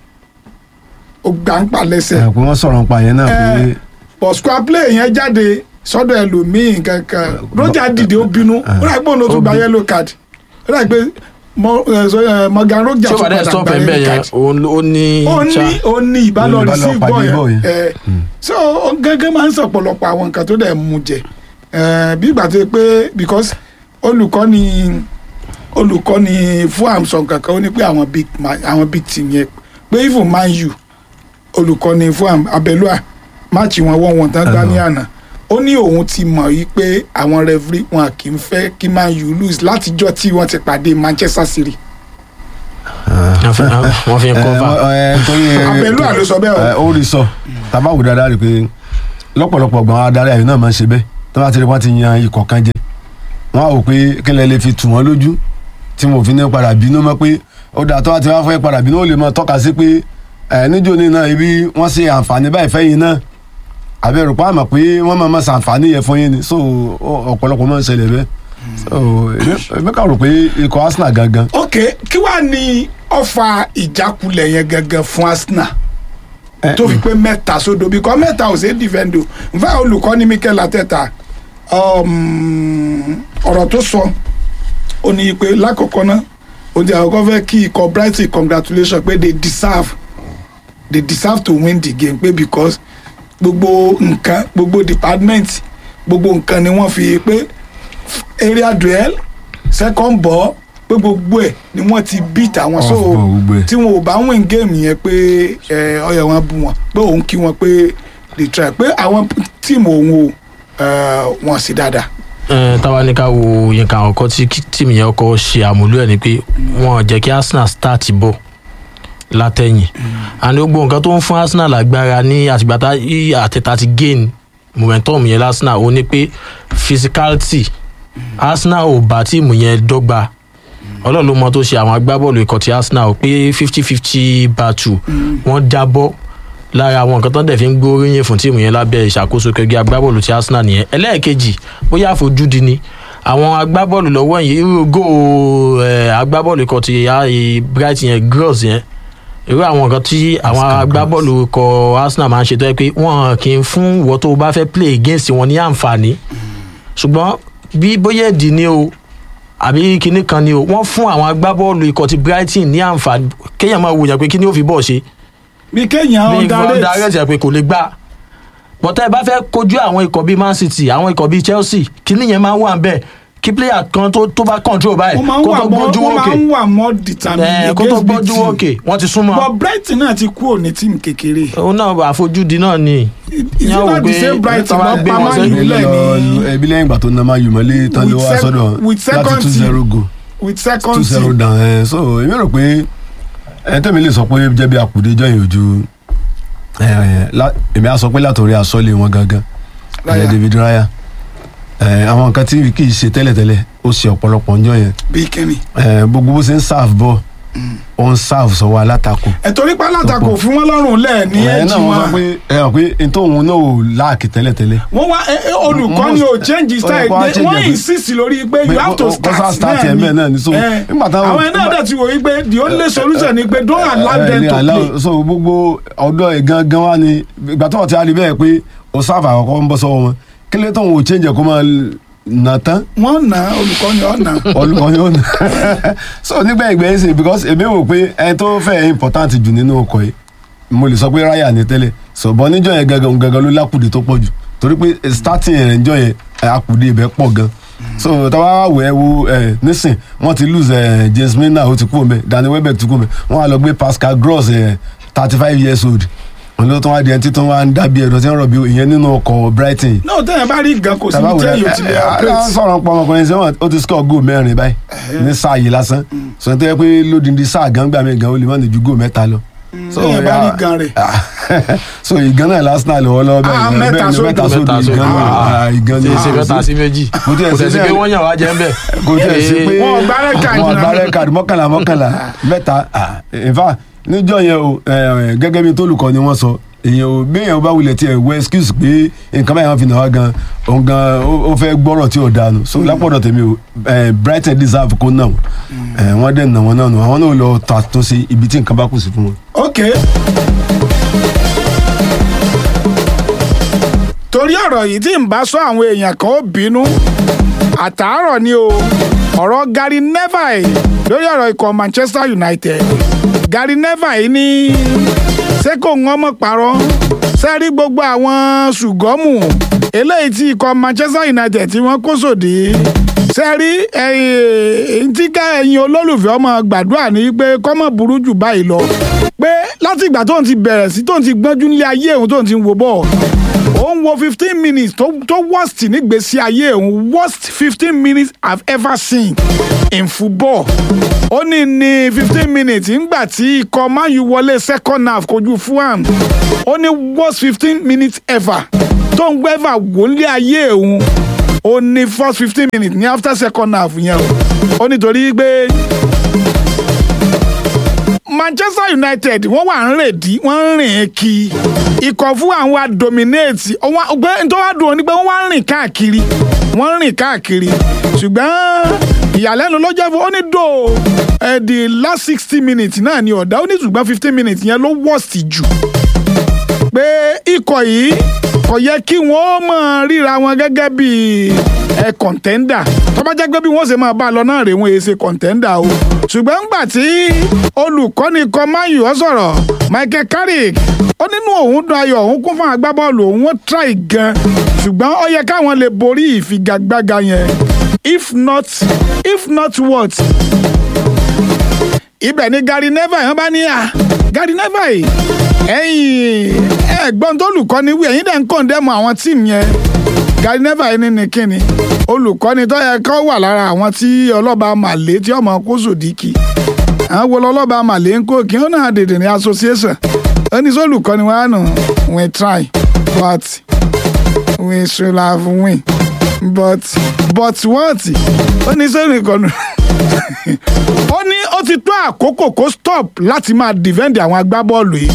ó gbà ń pa lẹ́sẹ̀ ẹ pé wọ́n sọ̀rọ̀ nípa yẹn náà pé but square play yẹn jáde sọ́dọ̀ ẹlòmíì kankan roger dìde ó bínú ó rà pé òun ló tún gba yellow card ó rà pé Mo- eh, so, eh, Morgan Roger tí ó tún bá dẹ̀ padà stop gba ẹ̀ ń bẹ̀ yellow yẹn card òun ló- ó ní ó ní ṣá- ó ní ìbálò Ó ní ìbálò receive pàdé ball ball yẹn yẹn. Eh, so ó gángan máa ń sọ̀pọ̀lọpọ̀ àwọn nǹkan tó dẹ̀ mú jẹ Eh, bí ìgbà tó yẹ pé because olùkọ́ ni olùkọ́ni fún àmsọ̀ kankan ó ní pé àwọn big ma- àwọn big team yẹn pé even man u olùkọ́ni fún Am- abẹ́lúà máàcì wọn wọ́n wọn tán gbá ní àná ó ní òun ti mọ̀ yí pé àwọn referee wọn kì í fẹ́ kí man u lose látijọ́ tí wọ́n ti pàdé manchester city. wọ́n fi wọ́n fi ń cover. Abẹ́lúà ló sọ bẹ́ẹ̀ o. ó rí sọ tàbá wò dáadáa rí i pé lọ́pọ̀lọpọ̀ gbọ̀n adarí àyè náà máa ń ṣe bẹ́ẹ̀ tó bá ti rí wọ́n ti yan ikọ̀ kan jẹ wọ́n á wò pé kílẹ̀ lè fi tù wọ́n lójú tí mo fi ní padà bínú mọ́ pé ó dà tó bá ti wá fẹ́ padà bínú ó lè máa tọ́ka sí pé ẹ̀ níjó ní náà ibi wọ́n ṣe àǹfààní báyìí fẹ́yìn náà àbẹ̀rù pa àmọ̀ pé wọ́n máa máa ṣàǹfààní yẹn fún yín ni so ó- ọ̀pọ̀lọpọ̀ máa ń ṣẹlẹ̀ bẹ́ẹ̀ so èmi- èmi kà rò pé ikọ̀ Arsenal gangan ok kí wàá ní ọfà ìjákulẹ̀ yẹn gangan fún arsenal tó fi pé mẹ́ta sódò bíkọ́ mẹ́ta ò ṣe é dìfẹ́ndò nfa olùkọ́ ní mikel ateta um, ọ̀rọ̀ tó sọ ó ní pé lákọ̀ọ́kọ́ náà ó ní àkọ́kọ́ fẹ́ kí ikọ̀ brighton congratulations pé they deserve they deserve to win the game pé because gbogbo nǹkan gbogbo department gbogbo nǹkan ni wọ́n fi pé area duel second ball pé gbogbo ẹ̀ ni wọ́n ti beat àwọn so Off ball, gbogbo ẹ̀. tí wọn ò bá win game yẹn pé ẹ ọyọ wọn bú wọn pé òun kí wọn pé they try pé àwọn tíìmù òun ò eh, wọn sí dáadáa. Ẹ, táwa ní ká wo nǹkan àkọ́kọ́ tí kí- tíìmù yẹn kọ́ ṣe àmúlò ẹ̀ ni pé wọ́n jẹ́ kí arsenal start bọ̀ látẹ̀yìn and gbogbo nǹkan tó ń fún arsenal lágbára ní àtìgbà tá í àtẹ̀tà ti gain momentum yẹn lásìnà ó ní pé physicality arsenal ò bá tíìmù yẹn dọ́gba ọlọ́run ló mọ tó ṣe àwọn agbábọ́ọ̀lù ikọ̀ ti arsenal pé fifty fifty battle wọ́n jábọ́ lára àwọn nǹkan tó ń dẹ̀ fi ń gbóríyìn fún tíìmù yẹn lábẹ́ ìṣàkóso kẹgbẹ́ agbábọ́ọ̀lù ti arsenal nìyẹn ẹlẹ́ẹ̀kejì bóyá àfojúdi ni àwọn agbábọ́ọ̀lù lọ́wọ́ yìí irú go agbábọ́ọ̀lù ikọ̀ ti ah, eh, bright yẹn gross yẹn irú àwọn nǹkan tí àwọn agbábọ́ọ̀lù ikọ̀ arsenal máa ń ṣe tó yẹ pé wọ́n kì í fún ìwọ tó o bá fẹ́ play against wọn ní àǹfààní ṣùgbọ́n bí bóyá ẹ̀dì ni o àbí kinní kan ni o wọ́n fún àwọn agbábọ́ọ̀lù ikọ̀ ti brighton ní àǹfààní kéèyàn máa wòyàn pé kí ni ó fi bọ́ọ̀ ṣe bí kéèyàn bí underrate underrate ẹ̀ pé kò lè gbà bọ́tẹ́ ẹ bá fẹ́ kojú àwọn ikọ̀ bíi man city àwọn ikọ̀ bíi chelsea kinní yẹn máa ń wà bẹ́ẹ̀ kí player kan tó tó bá control báyìí wọ́n máa ń kó wà tó mọ́ gbójú wọ́n òkè máa ń wà mọ́ determined ẹ̀ kó tó against big gbójú team. òkè wọ́n ti súnmọ́ but brighton náà ti kúrò ní tíìmù kékeré. òun náà àfojúdi náà ni. is it not the same brighton lọ pa man u lẹ ní ẹbí lẹ́yìn ìgbà tó ná máa yù mọ́lé tán ló With wá sec- sọ́dọ̀ with láti second two zero team. go with two second zero team down ẹ so èmi rò pé ẹ tẹ́mi lè sọ pé jẹ́ bí àkùdé jọyìn ojú ẹ, ẹ, lá- èmi á sọ pé látòrí àsọ́lé wọn gangan ẹ, Raya. David Raya ẹ, àwọn nǹkan tí kì í ṣe tẹ́lẹ̀tẹ́lẹ̀ ó ṣe ọ̀pọ̀lọpọ̀ ń jọ yẹn bí kíni. ẹ, gbogbo bó ṣe ń sáàfù bọ́ ó ń sáàfù sọ́wọ́ alátakò ẹ torí pé alátakò fún wọn lọ́rùn lẹ̀ ní ẹ ẹ̀jì náà wọ́n sọ wọn pé ẹ hàn pé ntòun náà ò láàkì tẹ́lẹ̀tẹ́lẹ̀ wọ́n wá ẹ- ẹ, olùkọ́ni ò change his style Olùkọ́ á They- change wọ́n ẹ̀. insist lórí pé you Pé have to kó- kó sá start start ẹ̀ bẹ́ẹ̀ náà ni. So, Eh, nígbà táwọn- àwọn ẹ̀ náà dẹ̀ ti wò yí pé the only solution ni pé don't allow them ẹ, to allow- play. so gbogbo ọ̀dọ́ ẹ̀ gangan wá ni ìgbà tó wọ́n ti á rí bẹ́ẹ̀ pé o sáfà àkọ́kọ́ ń bọ́ sọ́wọ́ wọn kí ló tó ń wò change ẹ̀ kó máa nà tán wọ́n nà olùkọ́ni ọ̀nà. olùkọ́ ni ó nà so nígbà ìgbẹ́ yìí sè because èmi wò pé ẹni tó fẹ́ important jù nínú ọkọ̀ yìí mo lè sọ pé ráyà ní tẹ́lẹ̀ ṣùgbọ́n níjọ́ yẹn gangan gangan ló lákùdé tó pọ̀ jù torí pé starting rẹ̀ níjọ́ yẹn ẹ̀, àkùdé ibẹ̀ pọ̀ gan so táwa wẹ̀ ẹ́ wo ẹ̀ nísìn wọ́n ti lose ẹ̀ James Milner ó ti kú omi Danny Welbeck ti kú omi wọ́n á lọ gbé Pascal Gross ẹ̀ thirty five years old wọn ló tún wá di ẹni tí tó wá ń dábìí ẹ̀dọ̀ tí ń rọ̀bì ìyẹn nínú ọkọ̀ Brighton náà tẹ̀yìn bá rí gan kò sí tàbá ní wò tẹ̀yìn ò ti lè ẹ operate. sọ̀rọ̀ pọ̀ ọmọkùnrin sẹ́wọ̀n ó ti score goal mẹ́rin báyìí ní sáà yìí lásán sọ tó yẹ pé lódìndín sáà gan gbà mí gan ó lè má ní ju goal mẹ́ta lọ. So, tẹ̀yìn bá rí ya- gan rẹ̀. so ìgan náà lásán lọ́wọ́ lọ́wọ́ Ah, bẹ́ẹ̀ mẹ́ta bẹ́ẹ̀ ni sódò. mẹ́ta sódò Mẹ́ta sódò. ìgan náà Ah, ìgan tí náà èsì mẹ́ta sí méjì kò tí ẹ̀ kò sí tẹ̀ sí pé bẹ́ẹ̀ wọ́n yàn wá jẹ́ ń bẹ̀. kò tí ẹ̀ sí pé Wọn ò gbá red card wọn ò náà. gbá red card mọ́kànlá mọ́kànlá mẹ́ta ah, in fact níjọ́ yẹn o eh, gẹ́gẹ́ bí tólùkọ́ ni wọ́n sọ èèyàn ò bí èèyàn bá wulẹ̀ tiẹ̀ wọ excuse pé nǹkan báyìí wọ́n fi nà wá gan òun gan ó ó fẹ́ gbọ́rọ̀ tí ò dànù so lápọ̀dọ̀ tèmi o eh, Brighton deserve kó nà wọ́n Eh, wọ́n dẹ̀ nà wọ́n náà nù àwọn náà lọ tàtúnṣe ibi tí nǹkan bá kù sí fún wọn. ok. torí ọ̀rọ̀ yìí tí n bá sọ àwọn èèyàn kan ó bínú àtàárọ̀ ni o ọ̀rọ̀ Gary Neville lórí ọ̀rọ̀ ikọ̀ Manchester United Gary Neville ní ṣé kò ń ọmọ parọ́ sẹ́rí gbogbo àwọn ṣùgọ́mù eléyìí tí ikọ̀ Manchester United tí wọ́n kó sòdí ṣe rí ẹ̀yìn tí ká ẹ̀yin olólùfẹ́ ọmọ gbàdúrà ní pé kọ́mọ̀ burú jù báyìí lọ pé láti ìgbà tóun ti bẹ̀rẹ̀ sí tóun ti gbọ́njú nílé ayé òun tóun ti ń wo bọ́ọ̀ òun wo fifteen minutes tó tó worst nígbèésí ayé òun worst fifteen minutes I've ever seen in football ó ní ní fifteen minutes ńgbà tí ikọ̀ Man U wọlé second half kojú Fulham ó ní worst fifteen minutes ever tó ń gbẹ́fà wò nílé ayé òun ó ní first fifteen minutes ní after second half yẹn o ó nítorí pé Manchester United wọ́n wà ń rèdí wọ́n ń rìn kí ikọ̀ fún àwọn adominate ọgbẹ́ tó wá dùn ó ní pé wọ́n wá ń rìn káàkiri wọ́n ń rìn káàkiri ṣùgbọ́n ìyàlẹ́nu ló jẹ́ fún ó ní dò ẹ̀ the last sixty minutes náà ni ọ̀dà ó ní ṣùgbọ́n fifteen minutes yẹn ló worst jù pé ikọ̀ yìí kò yẹ kí wọ́n máa ríra wọn gẹ́gẹ́ bí ẹ kọ̀ǹtẹ́ndà tó bá jẹ́ pé bí wọ́n ṣe máa bá a lọ náà rè wọ́n ṣe kọ̀ǹtẹ́ndà o ṣùgbọ́n ńgbà tí olùkọ́ni kan Man U sọ̀rọ̀ Michael Carrick ó nínú òun dùn ayọ̀ òun kún fún agbábọ́ọ̀lù òun wọ́n try gan ṣùgbọ́n ó yẹ káwọn lè borí ìfigagbága yẹn if not if not what ibẹ̀ ni Gary Neville yẹn bá ní à Gary Neville ẹ̀yìn ẹ̀gbọ́n tó olùkọ́ni wí ẹ̀yìn dẹ̀ ń kọ̀ǹdẹ́mù àwọn tíìmù yẹn Gary Neville ní ni kíni olùkọ́ni tó yẹ kó wà lára àwọn tí ọlọ́ba màlẹ́ tí ọmọ kó sòdíkì àwọn wo lọ́lọ́ba màlẹ́ ń kó kí wọ́n náà dèdè ní association ó ní sólùkọ́ni wọn á nù we try but we should have win but but what ó ní sólùkọ́ni ó ní ó ti tó àkókò kó stop láti máa defend àwọn agbábọ́ọ̀lù yìí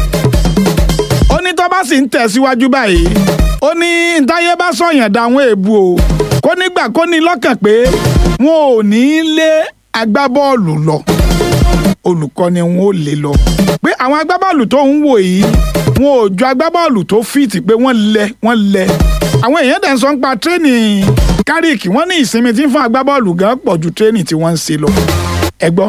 ó ní tó bá sì ń tẹ̀síwájú báyìí ó ní ntáyé bá sọ̀yàn dáwọn èèbù o kó nígbà kó ní lọ́kàn pé wọn ò ní í lé agbábọ́ọ̀lù lọ olùkọ́ni wọn ò lè lọ pé àwọn agbábọ́ọ̀lù tó ń wò yìí wọn ò ju agbábọ́ọ̀lù tó fìtì pé wọ́n lẹ wọ́n lẹ àwọn èèyàn dẹ̀ ń sọ ń pa tírénì kárìkì wọ́n ní ìsinmi tí ń fún agbábọ́ọ̀lù gan pọ̀ ju tírénì tí wọ́n ń ṣe lọ ẹ gbọ́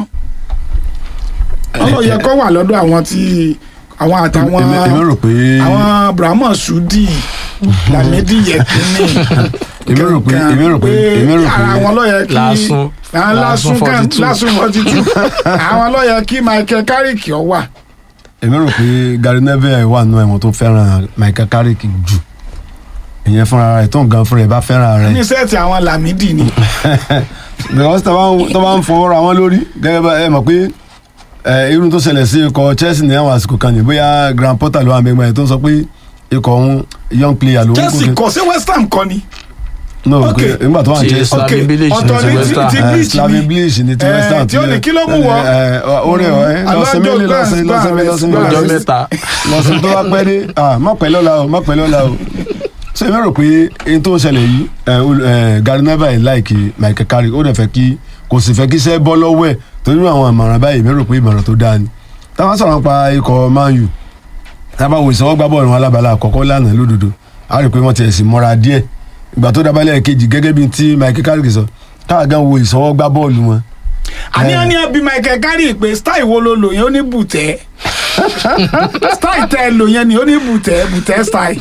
ọlọ́yẹ kọ́ wà lọ́dọ̀ àwọn tí àwọn àtàwọn èmi rò pé àwọn brahma sudi lamidi yekini èmi rò pé èmi rò pé èmi rò pé ara àwọn lọ́yẹ kí Lásùn. àwọn lásùn Lásùn kan 42. lásùn forty two àwọn lọ́yẹ kí michael carrick ọ wà. èmi rò pé Gary Neville wà nínú ẹ̀wọ̀n tó fẹ́ràn Michael Carrick jù ìyẹn fúnra rẹ̀ tó ń gan fúnra rẹ̀ bá fẹ́ràn rẹ̀ ní sẹ́ẹ̀tì àwọn lamidi ni. because tó bá ń- tó bá ń fọwọ́ ra wọn lórí gẹ́gẹ́ bá ẹ mọ̀ pé ẹ, irun tó ṣẹlẹ̀ sí ikọ̀ Chelsea ní àwọn àsìkò kan ní bóyá Graham Potter ló wà mẹ́gbẹ́ yẹn tó ń sọ pé ikọ̀ òun young player ló ń chelsea kọ sí west ham kọ ni. no Ok. pé nígbà tó wà ní Ti Chelsea Slaven Bilic ní ọ̀tọ̀ ti ni West ti Ham. ti Eh, bleach Slaven ni. Bilic ní ti Eh, West Ham tí ó ní kí ló mú wọ. orí ọ̀ ẹ́ lọ́sẹ̀mí Alonso lọ́sẹ̀ Gbans, lọ́sẹ̀mí Gbans, lọ́sẹ̀mí Gbans. ọjọ́ lọ́sẹ̀ mẹ́ta lọ́sẹ̀ tó bá pẹ́ dé ah, má pẹ́ lọ́la o má pẹ́ lọ́la o so èmi rò pé ohun tó ń ṣẹlẹ̀ yìí eh, ol- eh, Gary Neville láìkí Michael Carrick ó dẹ̀ fẹ́ kí kò sì fẹ́ kí iṣẹ́ bọ́ lọ́wọ́ ẹ̀ torí àwọn ìmọ̀ràn báyìí èmi rò pé ìmọ̀ràn tó dáa ni táwọn sọ̀rọ̀ pa ikọ̀ Man U tábà wò ìsanwó gbá bọ́ọ̀lù wọn alábàálà àkọ́kọ́ lánàá lódodo a rí i pé wọ́n ti ẹ̀sìn mọ́ra díẹ̀ ìgbà tó dábàálẹ̀ kejì gẹ́gẹ́ bíi ti Michael Carrick sọ káà gan wo ìsanwó gbá bọ́ọ̀lù wọn àní àní bí michael carrick pé style wo ló lò yẹn ó ní bùtẹ́ style tẹ lò yẹn ni ó ní bùtẹ́ bùtẹ́ style.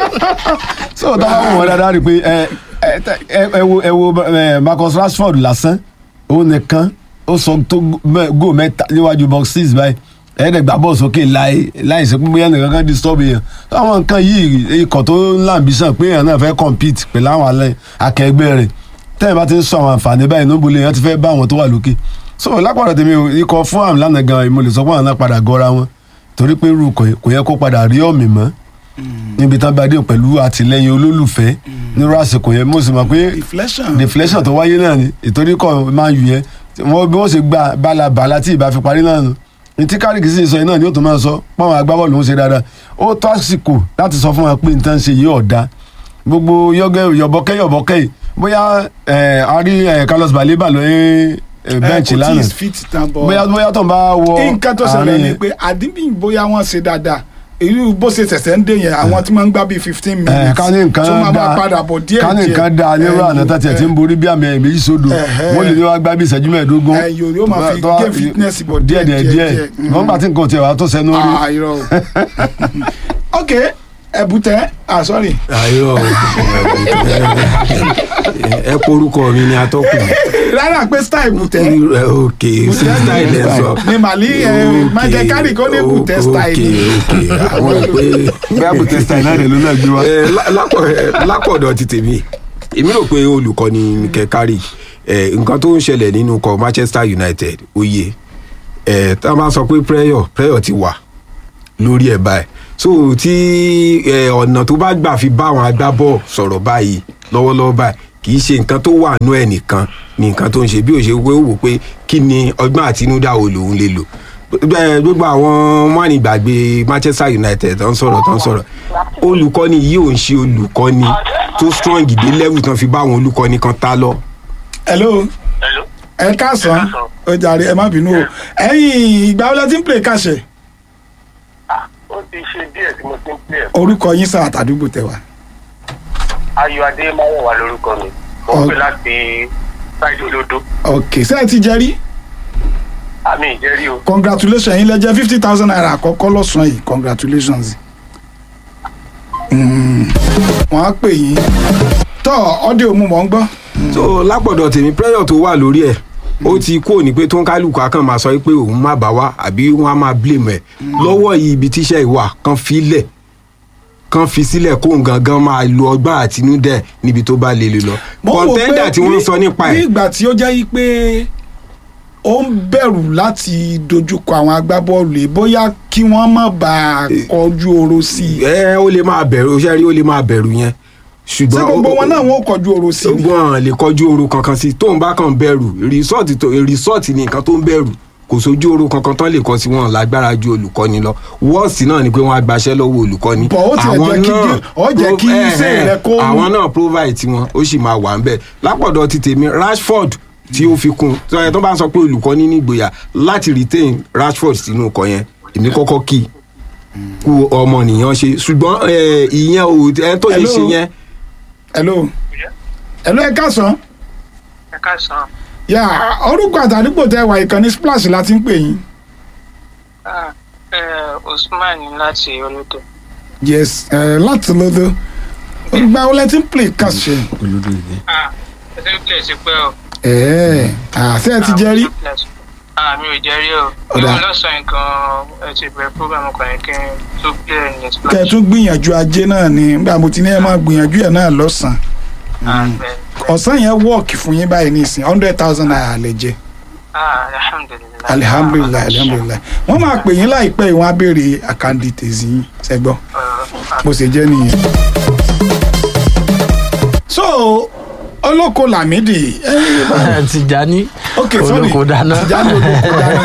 so táwọn wò wọn dáadáa rí i pé ẹ ẹ ẹ ẹ wo ẹ wo ẹ Marcus Rashford lásán òun nìkan ó sọ tó góò mẹ́ta níwájú box six báyìí ẹ̀ẹ́dẹ̀ gbà bọ́ọ̀ sókè láì láì ṣe pé bóyá nìkan kan disturb èèyàn àwọn nǹkan yìí ikọ̀ tó ń làǹbísàn pé èèyàn náà fẹ́ compete pẹ̀lú àwọn alẹ́ akẹgbẹ́ rẹ̀ tẹ́yìn bá ti ń sọ àwọn àǹfààní báyìí níbo lèèyàn ti fẹ́ bá àwọn tó wà lókè so lápàdà tèmi o, ikọ̀ fún àmì lánàá gan mo lè sọ pé àwọn náà padà gọra wọn torí pé irú kò kò yẹ kó padà rí ọ̀mì mọ́ níbi tán bá dé pẹ̀lú àtìlẹyìn olólùfẹ́ nírú àsìkò yẹn mo sì mọ̀ pé deflection. deflection tó wáyé náà ni ìtorí kọ́ máa yù yẹn wọ́n bí wọ́n ṣe gba balabala tí ìbá fi parí náà nù ní tí kárìkì sì sọ yìí náà ni ó tún máa sọ pọ́n agbábọ́ọ̀lù ń ṣe dáadáa ó tó àsìkò láti sọ fún wa pé nǹkan ṣe yìí ọ̀dà gbogbo yọgẹ yọbọkẹ yọbọkẹ yìí bóyá ẹ, a rí ẹ, Carlos Baleba lóyún bẹ́ǹchì kò tí lánàá ì fit tán bọ́. bóyá bóyá tó ń bá wọ nǹkan tó ṣẹlẹ̀ àárín ni yẹn. pé àdínbí bóyá wọ́n ṣe dáadáa èyí bó ṣe ṣẹ̀ṣẹ̀ ń dé yẹn àwọn tí wọ́n ń gbá bíi fifteen ẹ minutes ká ní nǹkan tó máa da máa padà bọ̀ díẹ̀ díẹ̀ ká ní nǹkan da nírú àná tó tiẹ̀ ti ń borí bí àmì ẹ̀yìn méjì sódò Ẹ̀hẹ́. wọ́n lè ní wá gbá bí ìṣẹ́jú mẹ́ẹ̀ẹ́dógún ẹ yóò yóò máa fi tó wá- gain fitness bọ̀ díẹ̀ díẹ̀ díẹ̀ díẹ̀. wọ́n gbà tí nǹkan tiẹ̀ wá tó sẹ́nu rí Ah, irọ́ o. ok ẹ̀bùtẹ́ ah sorry ayọ ẹ porúkọ mi ni atọ́kùn rárá pé style ẹ̀bùtẹ́ ẹ ok style ẹ sọ ni màlí michael carey kó ní ẹ̀bùtẹ́ style ni ok àwọn pé bí abùtẹ́ style náà rẹ̀ ló náà gbé wá. ẹ, lá- lápọ̀ ẹ, lápọ̀dọ̀ ti tèmi èmi rò pé olùkọ́ni Mikel Carrick ẹ, nǹkan tó ń ṣẹlẹ̀ nínú ikọ̀ Manchester United ó yé ẹ, tá a bá sọ pé prayer prayer ti wà lórí ẹ̀ báyìí so tí ẹ, ọ̀nà tó bá gbà fi bá àwọn agbábọ̀ sọ̀rọ̀ báyìí lọ́wọ́lọ́wọ́ báyìí kì í ṣe nǹkan tó wà nú ẹ̀ nìkan ni nǹkan tó ń ṣe bí ó ṣe pé ó wò pé kí ni ọgbọ́n àtinúdá wo lòun lè lò Ẹ, gbogbo àwọn mọ́nìgbàgbé Manchester United tó ń sọ̀rọ̀ tó ń sọ̀rọ̀ olùkọ́ni yìí ò ń ṣe olùkọ́ni tó strong dé level tán fi bá àwọn olùkọ́ni kan tá lọ. hello ẹ káàsán ó jàre ẹ má bínú o ẹ̀yin ìgbà wo la ti ń play kàṣẹ ó ti ṣe díẹ̀ tí mo ti ń pè ẹ́. orúkọ yín sáà tàdúgbò tẹwà ayọ̀ adémáwọ̀ wà lórúkọ mi ó Ọ- pè láti ṣáìdì olódó ok ṣé ẹ ti jẹ rí àmì ìjẹ́rí o. congratulations yín lẹ jẹ fifty thousand naira àkọ́kọ́ lọ́sàn-án yìí congratulations Mm, wọ́n á pè yín tọ́ ọ́dẹ òmu mọ̀ ń gbọ́. so lápọ̀dọ̀ tèmi prayer tó wà lórí ẹ̀ ó ti kú òní pé tó ń kálukú akàn máa sọ pé òun má bá wá àbí wọn á máa blame ẹ̀ lọ́wọ́ yìí ibi tíṣẹ́ ìwà kan fi lẹ̀ kan fi sílẹ̀ kóun gangan máa lo ọgbọ́n àtinúdẹ̀ níbi tó bá lè lè lọ Mo wò pé kọ̀ńtẹ́ndà tí wọ́n ń bí- sọ nípa bí ẹ̀ ìgbà tí ó jẹ́ yí pé ó ń bẹ̀rù láti dojúkọ àwọn agbábọ́ọ̀lù yìí bóyá kí wọ́n má bàa kọjú oró sí i. ẹ ó lè máa bẹ̀rù ó ṣe rí ó lè máa bẹ̀rù yẹn ṣùgbọ́n ṣé gbogbo wọn náà wọn ò kọjú oró sí i. wọn lè kọjú oru kankan sí tóun bá kàn bẹ̀rù rìsọ́ọ̀tì tó rìsọ́ọ̀tì ni nǹkan tó ń bẹ̀rù kò sójú oru kankan tán lè kọ sí wọn lágbára ju olùkọ́ni lọ wọ́ọ̀sì náà ni pé wọ́n á gbaṣẹ́ lọ́wọ́ olùkọ́ni Bọ̀ ó tiẹ̀ jẹ́ kí gé- ó jẹ́ kí pro- iṣẹ́ eh, eh, rẹ̀ kó- àwọn náà provide tiwọn ó sì máa wà ń bẹ̀ lápọ̀dọ̀ ti tèmi Rashford tí ó fi kún tó yẹ tó bá ń sọ pé olùkọ́ni nígboyà láti retain Rashford sínú ọkọ̀ yẹn èmi kọ́kọ́ kì í kú ọmọnìyàn ṣe ṣùgbọ́n eh, ìyẹn ò ẹ tó lè Hello? ṣe yẹn hello hello ẹ káàsán. ẹ káàsán yà orúkọ àtàdúgbò tẹ wà ìkànnì splash la ti ń pè yín. Ah, eh, usman láti olódò. yes ẹ láti lọ́dọ̀ ìgbà wo lẹ ti ń play kàṣẹ. Ah, ẹ ti ń pè sí pé o. ẹ àṣẹ ẹ ti jẹ rí. Ah, mi ò jẹ́ rí o. Ọ̀dà. Ìwọ lọ́sàn-án nǹkan ẹ ti bẹ̀rẹ̀ program kan yẹn kí n tó play ní splash. kẹ tún gbìyànjú ajé náà ni nígbà mo ti ní ẹ máa gbìyànjú ẹ náà lọ́sàn-án. Ah, bẹ́ẹ̀. ọ̀sán yẹn wọ́ọ̀kì fún yín báyìí nísìn hundred thousand naira lè jẹ. Ah, alhamdulilayi. alihamdulilayi alihamdulilayi wọ́n máa pè yín láìpẹ́ ìwọ̀n abéèrè àkàndì tèzí yín ṣẹ́gbọ́n bó ṣe jẹ́ nìyẹn. so olóko lamidi. tìjání ok sorry olóko dáná tìjání olóko dáná.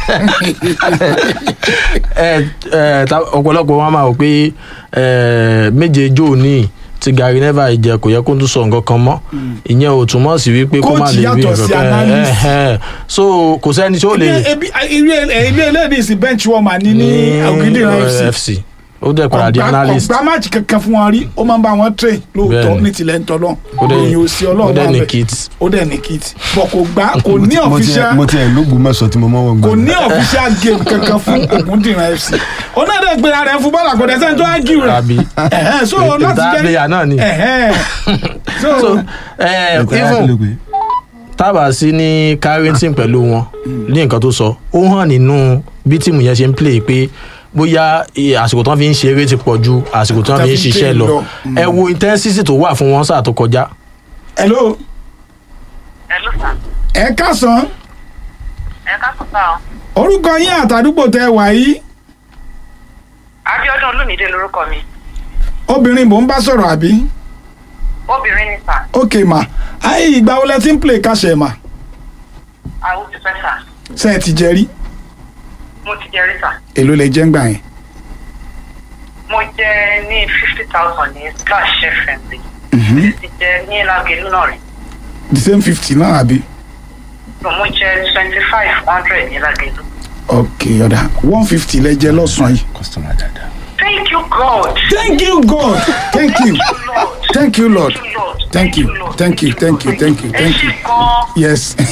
ẹ ẹ ta- ọ̀pọ̀lọpọ̀ wọn máa wò pé ẹ, méje jó ní tí Gary Neville jẹ kò yẹ kó tún sọ nǹkan kan mọ́ ìyẹn ò túmọ̀ sí wípé kó má Coach lè rí yàtọ̀ sí nǹkan kan analyst. ẹ, ẹ. so kò sẹ́ni tí ó lè ebi ebi ilé eléyìí sí bench warmer ní ní ògidì ní fc FC ó dẹ̀ padà di ọgbà analyst ọgbà máàcì kankan fún wọn rí ó máa ń bá wọn train lóòótọ́ Bẹ́ẹ̀ni. ní tilẹ̀ ń tọ́lọ́ Ó dẹ̀- èyàn ò sí ó ọlọ́run dẹ̀ wà ní bẹ́ẹ̀. kit. ó dẹ̀ ní kit bọ̀ kò gbá kò ní Mo ti- mo ti- official mo ti ẹ̀ lóògùn mẹ́sàn-án tí mo mọ́ wọn kò gbọ́n. ní official game kankan fún Ògúndìran FC onáde gbéra rẹ̀ fún bọ́ọ̀lù àgọ́dẹ sẹ́ni tó á gí rẹ̀ Àbí. Ẹ̀hẹ́n, so Ètò láti jẹ́ player náà ni. Ẹ̀hẹ́n. so so ẹ even tábà sí ní carrington pẹ̀lú wọn ní nǹkan tó sọ ó hàn nínú bí tíìmù yẹn ṣe ń play pé bóyá eh, àsìkò tán fi ń ṣeré ti pọ̀ ju àsìkò tán fi ń ṣiṣẹ́ lọ ẹ wo intensity tó wà fún wọn sáà tó kọjá. hello Hello, sir. ẹ kásán Ẹ káàsán sá o. orúkọ yín àtàdúgbò tẹ wà yìí Abíọ́dún Olúmídé lorúkọ mi. obìnrin mò ń bá sọ̀rọ̀ àbí Obìnrin ni sà. ok ma ayé ìgbà wo lẹ ti ń play kàṣẹ ma Àwọn ti fẹ́ sà. ṣe ẹ ti jẹ rí Mo ti jẹ rí sà. èló lẹ jẹ́ ń gbà yẹn Mo jẹ ní fifty thousand ní Splash FM rí. Mhm. Mo ti jẹ ní Lágẹ̀lú náà rí. the same fifty náà àbí So, Mo jẹ twenty five hundred ní Lágẹ̀lú. ok ọ̀dà one fifty lẹ jẹ lọ́sàn-án yìí. Thank you God. thank you god thank you thank you lord thank you thank you thank you thank you thank you yes Thank you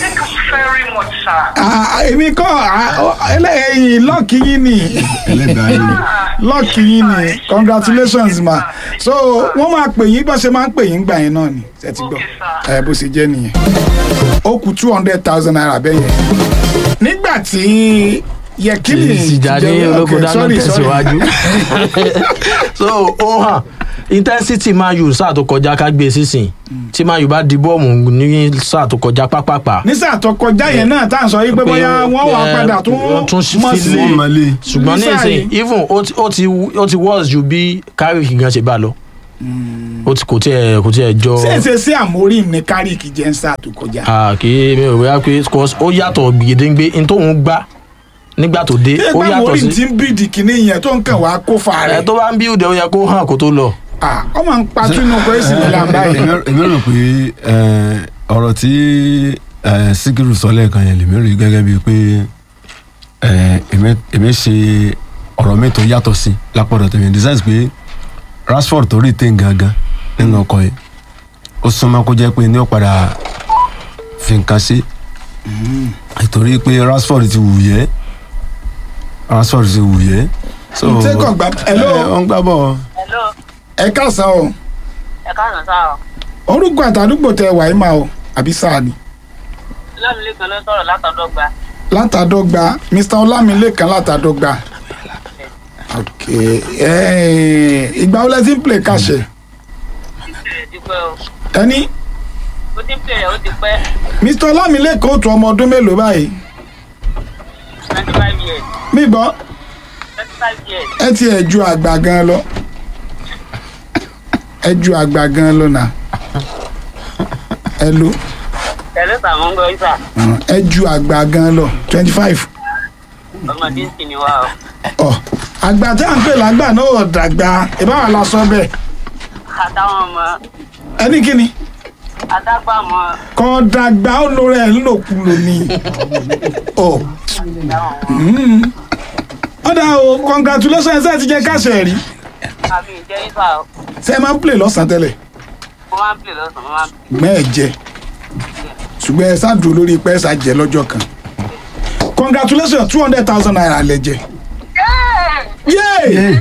very much, sir. Ah, èmi kọ́ ẹlẹ́yìn lọ́ọ̀kì yín ni lọ́ọ̀kì yín ni congratulations ma so wọ́n máa pè yín bó ṣe máa ń pè yín gbà yín náà ni ṣe ti gbọ́ ẹ bó ṣe jẹ́ nìyẹn ó kù two hundred thousand naira bẹ́ẹ̀ yẹn nígbà tí yẹkìlì ìsìjà ní olóko dáná tẹ̀síwájú so ó hàn intensity man u sáà tó kọjá ká gbé sísìn tí man u bá di bọ́ọ̀mù ní sáà tó kọjá pápápá ní sáà tó kọjá yẹn náà tá à ń sọ yí pé bóyá wọ́n wà padà tún tún mọ̀ sí sílé ṣùgbọ́n ní Ní sáà ìsìn yìí. even ó ti ó ti ó ti worse ju bí carrick gan ṣe bá lọ ó ti kò tiẹ̀ kò tiẹ̀ jọ ṣé ṣe sí àmórí ní kárìkì jẹ́ ń sáà tó kọjá. Ah, kì í mi ò bóyá pé cause ó yàtọ̀ gbèdéńgbé n tóun gbá nígbà tó dé ṣé ó bá yàtọ̀ àmórí sí ti ń bíìdì kìíní yẹn tó ń kàn wá kó fa ẹ rẹ̀ tó bá ń bí òde ó yẹ kó hàn kó tó lọ. ọ máa ń pa tínú pé sì ní làǹbá yìí. Èmi- èmi rò pé eh, ọ̀rọ̀ tí eh, síkírù sọ lẹ́ẹ̀kan yẹn lèmi rí gẹ́gẹ́ bíi pé eh, èmi- èmi ṣe ọ̀rọ̀ mi tó yàtọ̀ sí lápọ̀dọ̀ tèmi in the sense pé rashford tó rí tẹ̀ gangan nínú ọkọ̀ yìí ó súnmọ́ kó jẹ́ pé ní ó padà fi nǹkan ṣe nítorí pé rashford ti wù yẹ́ rashford ti wù yẹ́. so Ṣé kò gbà hello eh, ó ń gbá bọ̀ Hello, ẹ káàsán o ẹ káàsán sá o. orúkọ àtàdúgbò tẹ wàá mà o àbí sáà ni Lámìlẹ́kan ló sọ̀rọ̀ látọ̀dọ́gba. látàdọ́gba mr ọlámilékan látàdọ́gba ok eh, ìgbà wo lẹ ti ń play kàṣẹ Ti pẹ́ o. ẹni Ó ti ń pè rẹ̀ ó ti pẹ́ mr ọlámilékan ó tu ọmọ ọdún mélòó báyìí twenty five years. mi gbọ́ twenty five years. ẹ ti ẹ̀ ju àgbà gan lọ ẹ ju àgbà gan lọ nà ẹ lo Tẹ̀lé sàmú ń gbọ́ ìsà. ẹ ju àgbà gan lọ twenty five Ọmọdé ń sìn ní wa o. ọ àgbà tí à ń pè lágbà náà ò dàgbà ìbáwá la sọ bẹ́ẹ̀ Àtàwọn ọmọ ẹni kí ni adágbàmọ. kọ́ dàgbà ó lo rẹ̀ ńlòkulò ni ọ mm. ọ̀dà o congratulations ẹ ti jẹ́ káṣẹ̀ rí Àmì ìjẹ́ ìsà o. ṣé ẹ máa ń play lọ́sàn-án tẹ́lẹ̀ Mo máa ń pè lọ́sàn-án, mo máa ń pè. gbọ́n ẹ̀ jẹ ṣùgbọ́n ẹ ṣáàdùn lórí pé ẹ ṣàjẹ́ lọ́jọ́ kan congratulations two hundred thousand naira lẹ jẹ yéé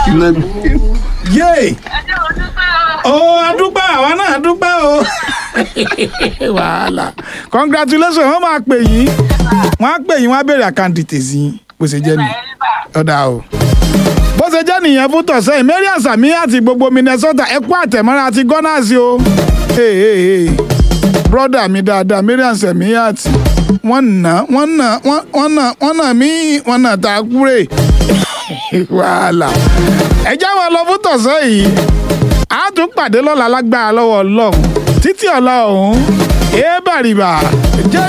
yéé o adúpẹ́ àwa náà dúpẹ́ o wàhálà congratulations wọ́n máa pè yín wọ́n á pè yín wọ́n á béèrè àkáǹtì tèzí bó ṣe jẹ́ nìyẹn ọ̀dà o bó ṣe jẹ́ nìyẹn fún tọ̀sẹ̀ yìí marian sami àti gbogbo minnesota ẹ kú àtẹ̀mọ́ra àti gunners o hey, hey, hey. brother mi dáadáa marian sami àti wọ́n nà wọ́n nà wọ́n wọ́n nà wọ́n nà mí wọ́n nà tá a kúrè wàhálà ẹ já wọn lọ fún tọ̀sẹ̀ yìí a tún pàdé lọ́la lágbára lọ́wọ́ ọlọ́run títí ọ̀la ọ̀hún èébàrìbà jẹ́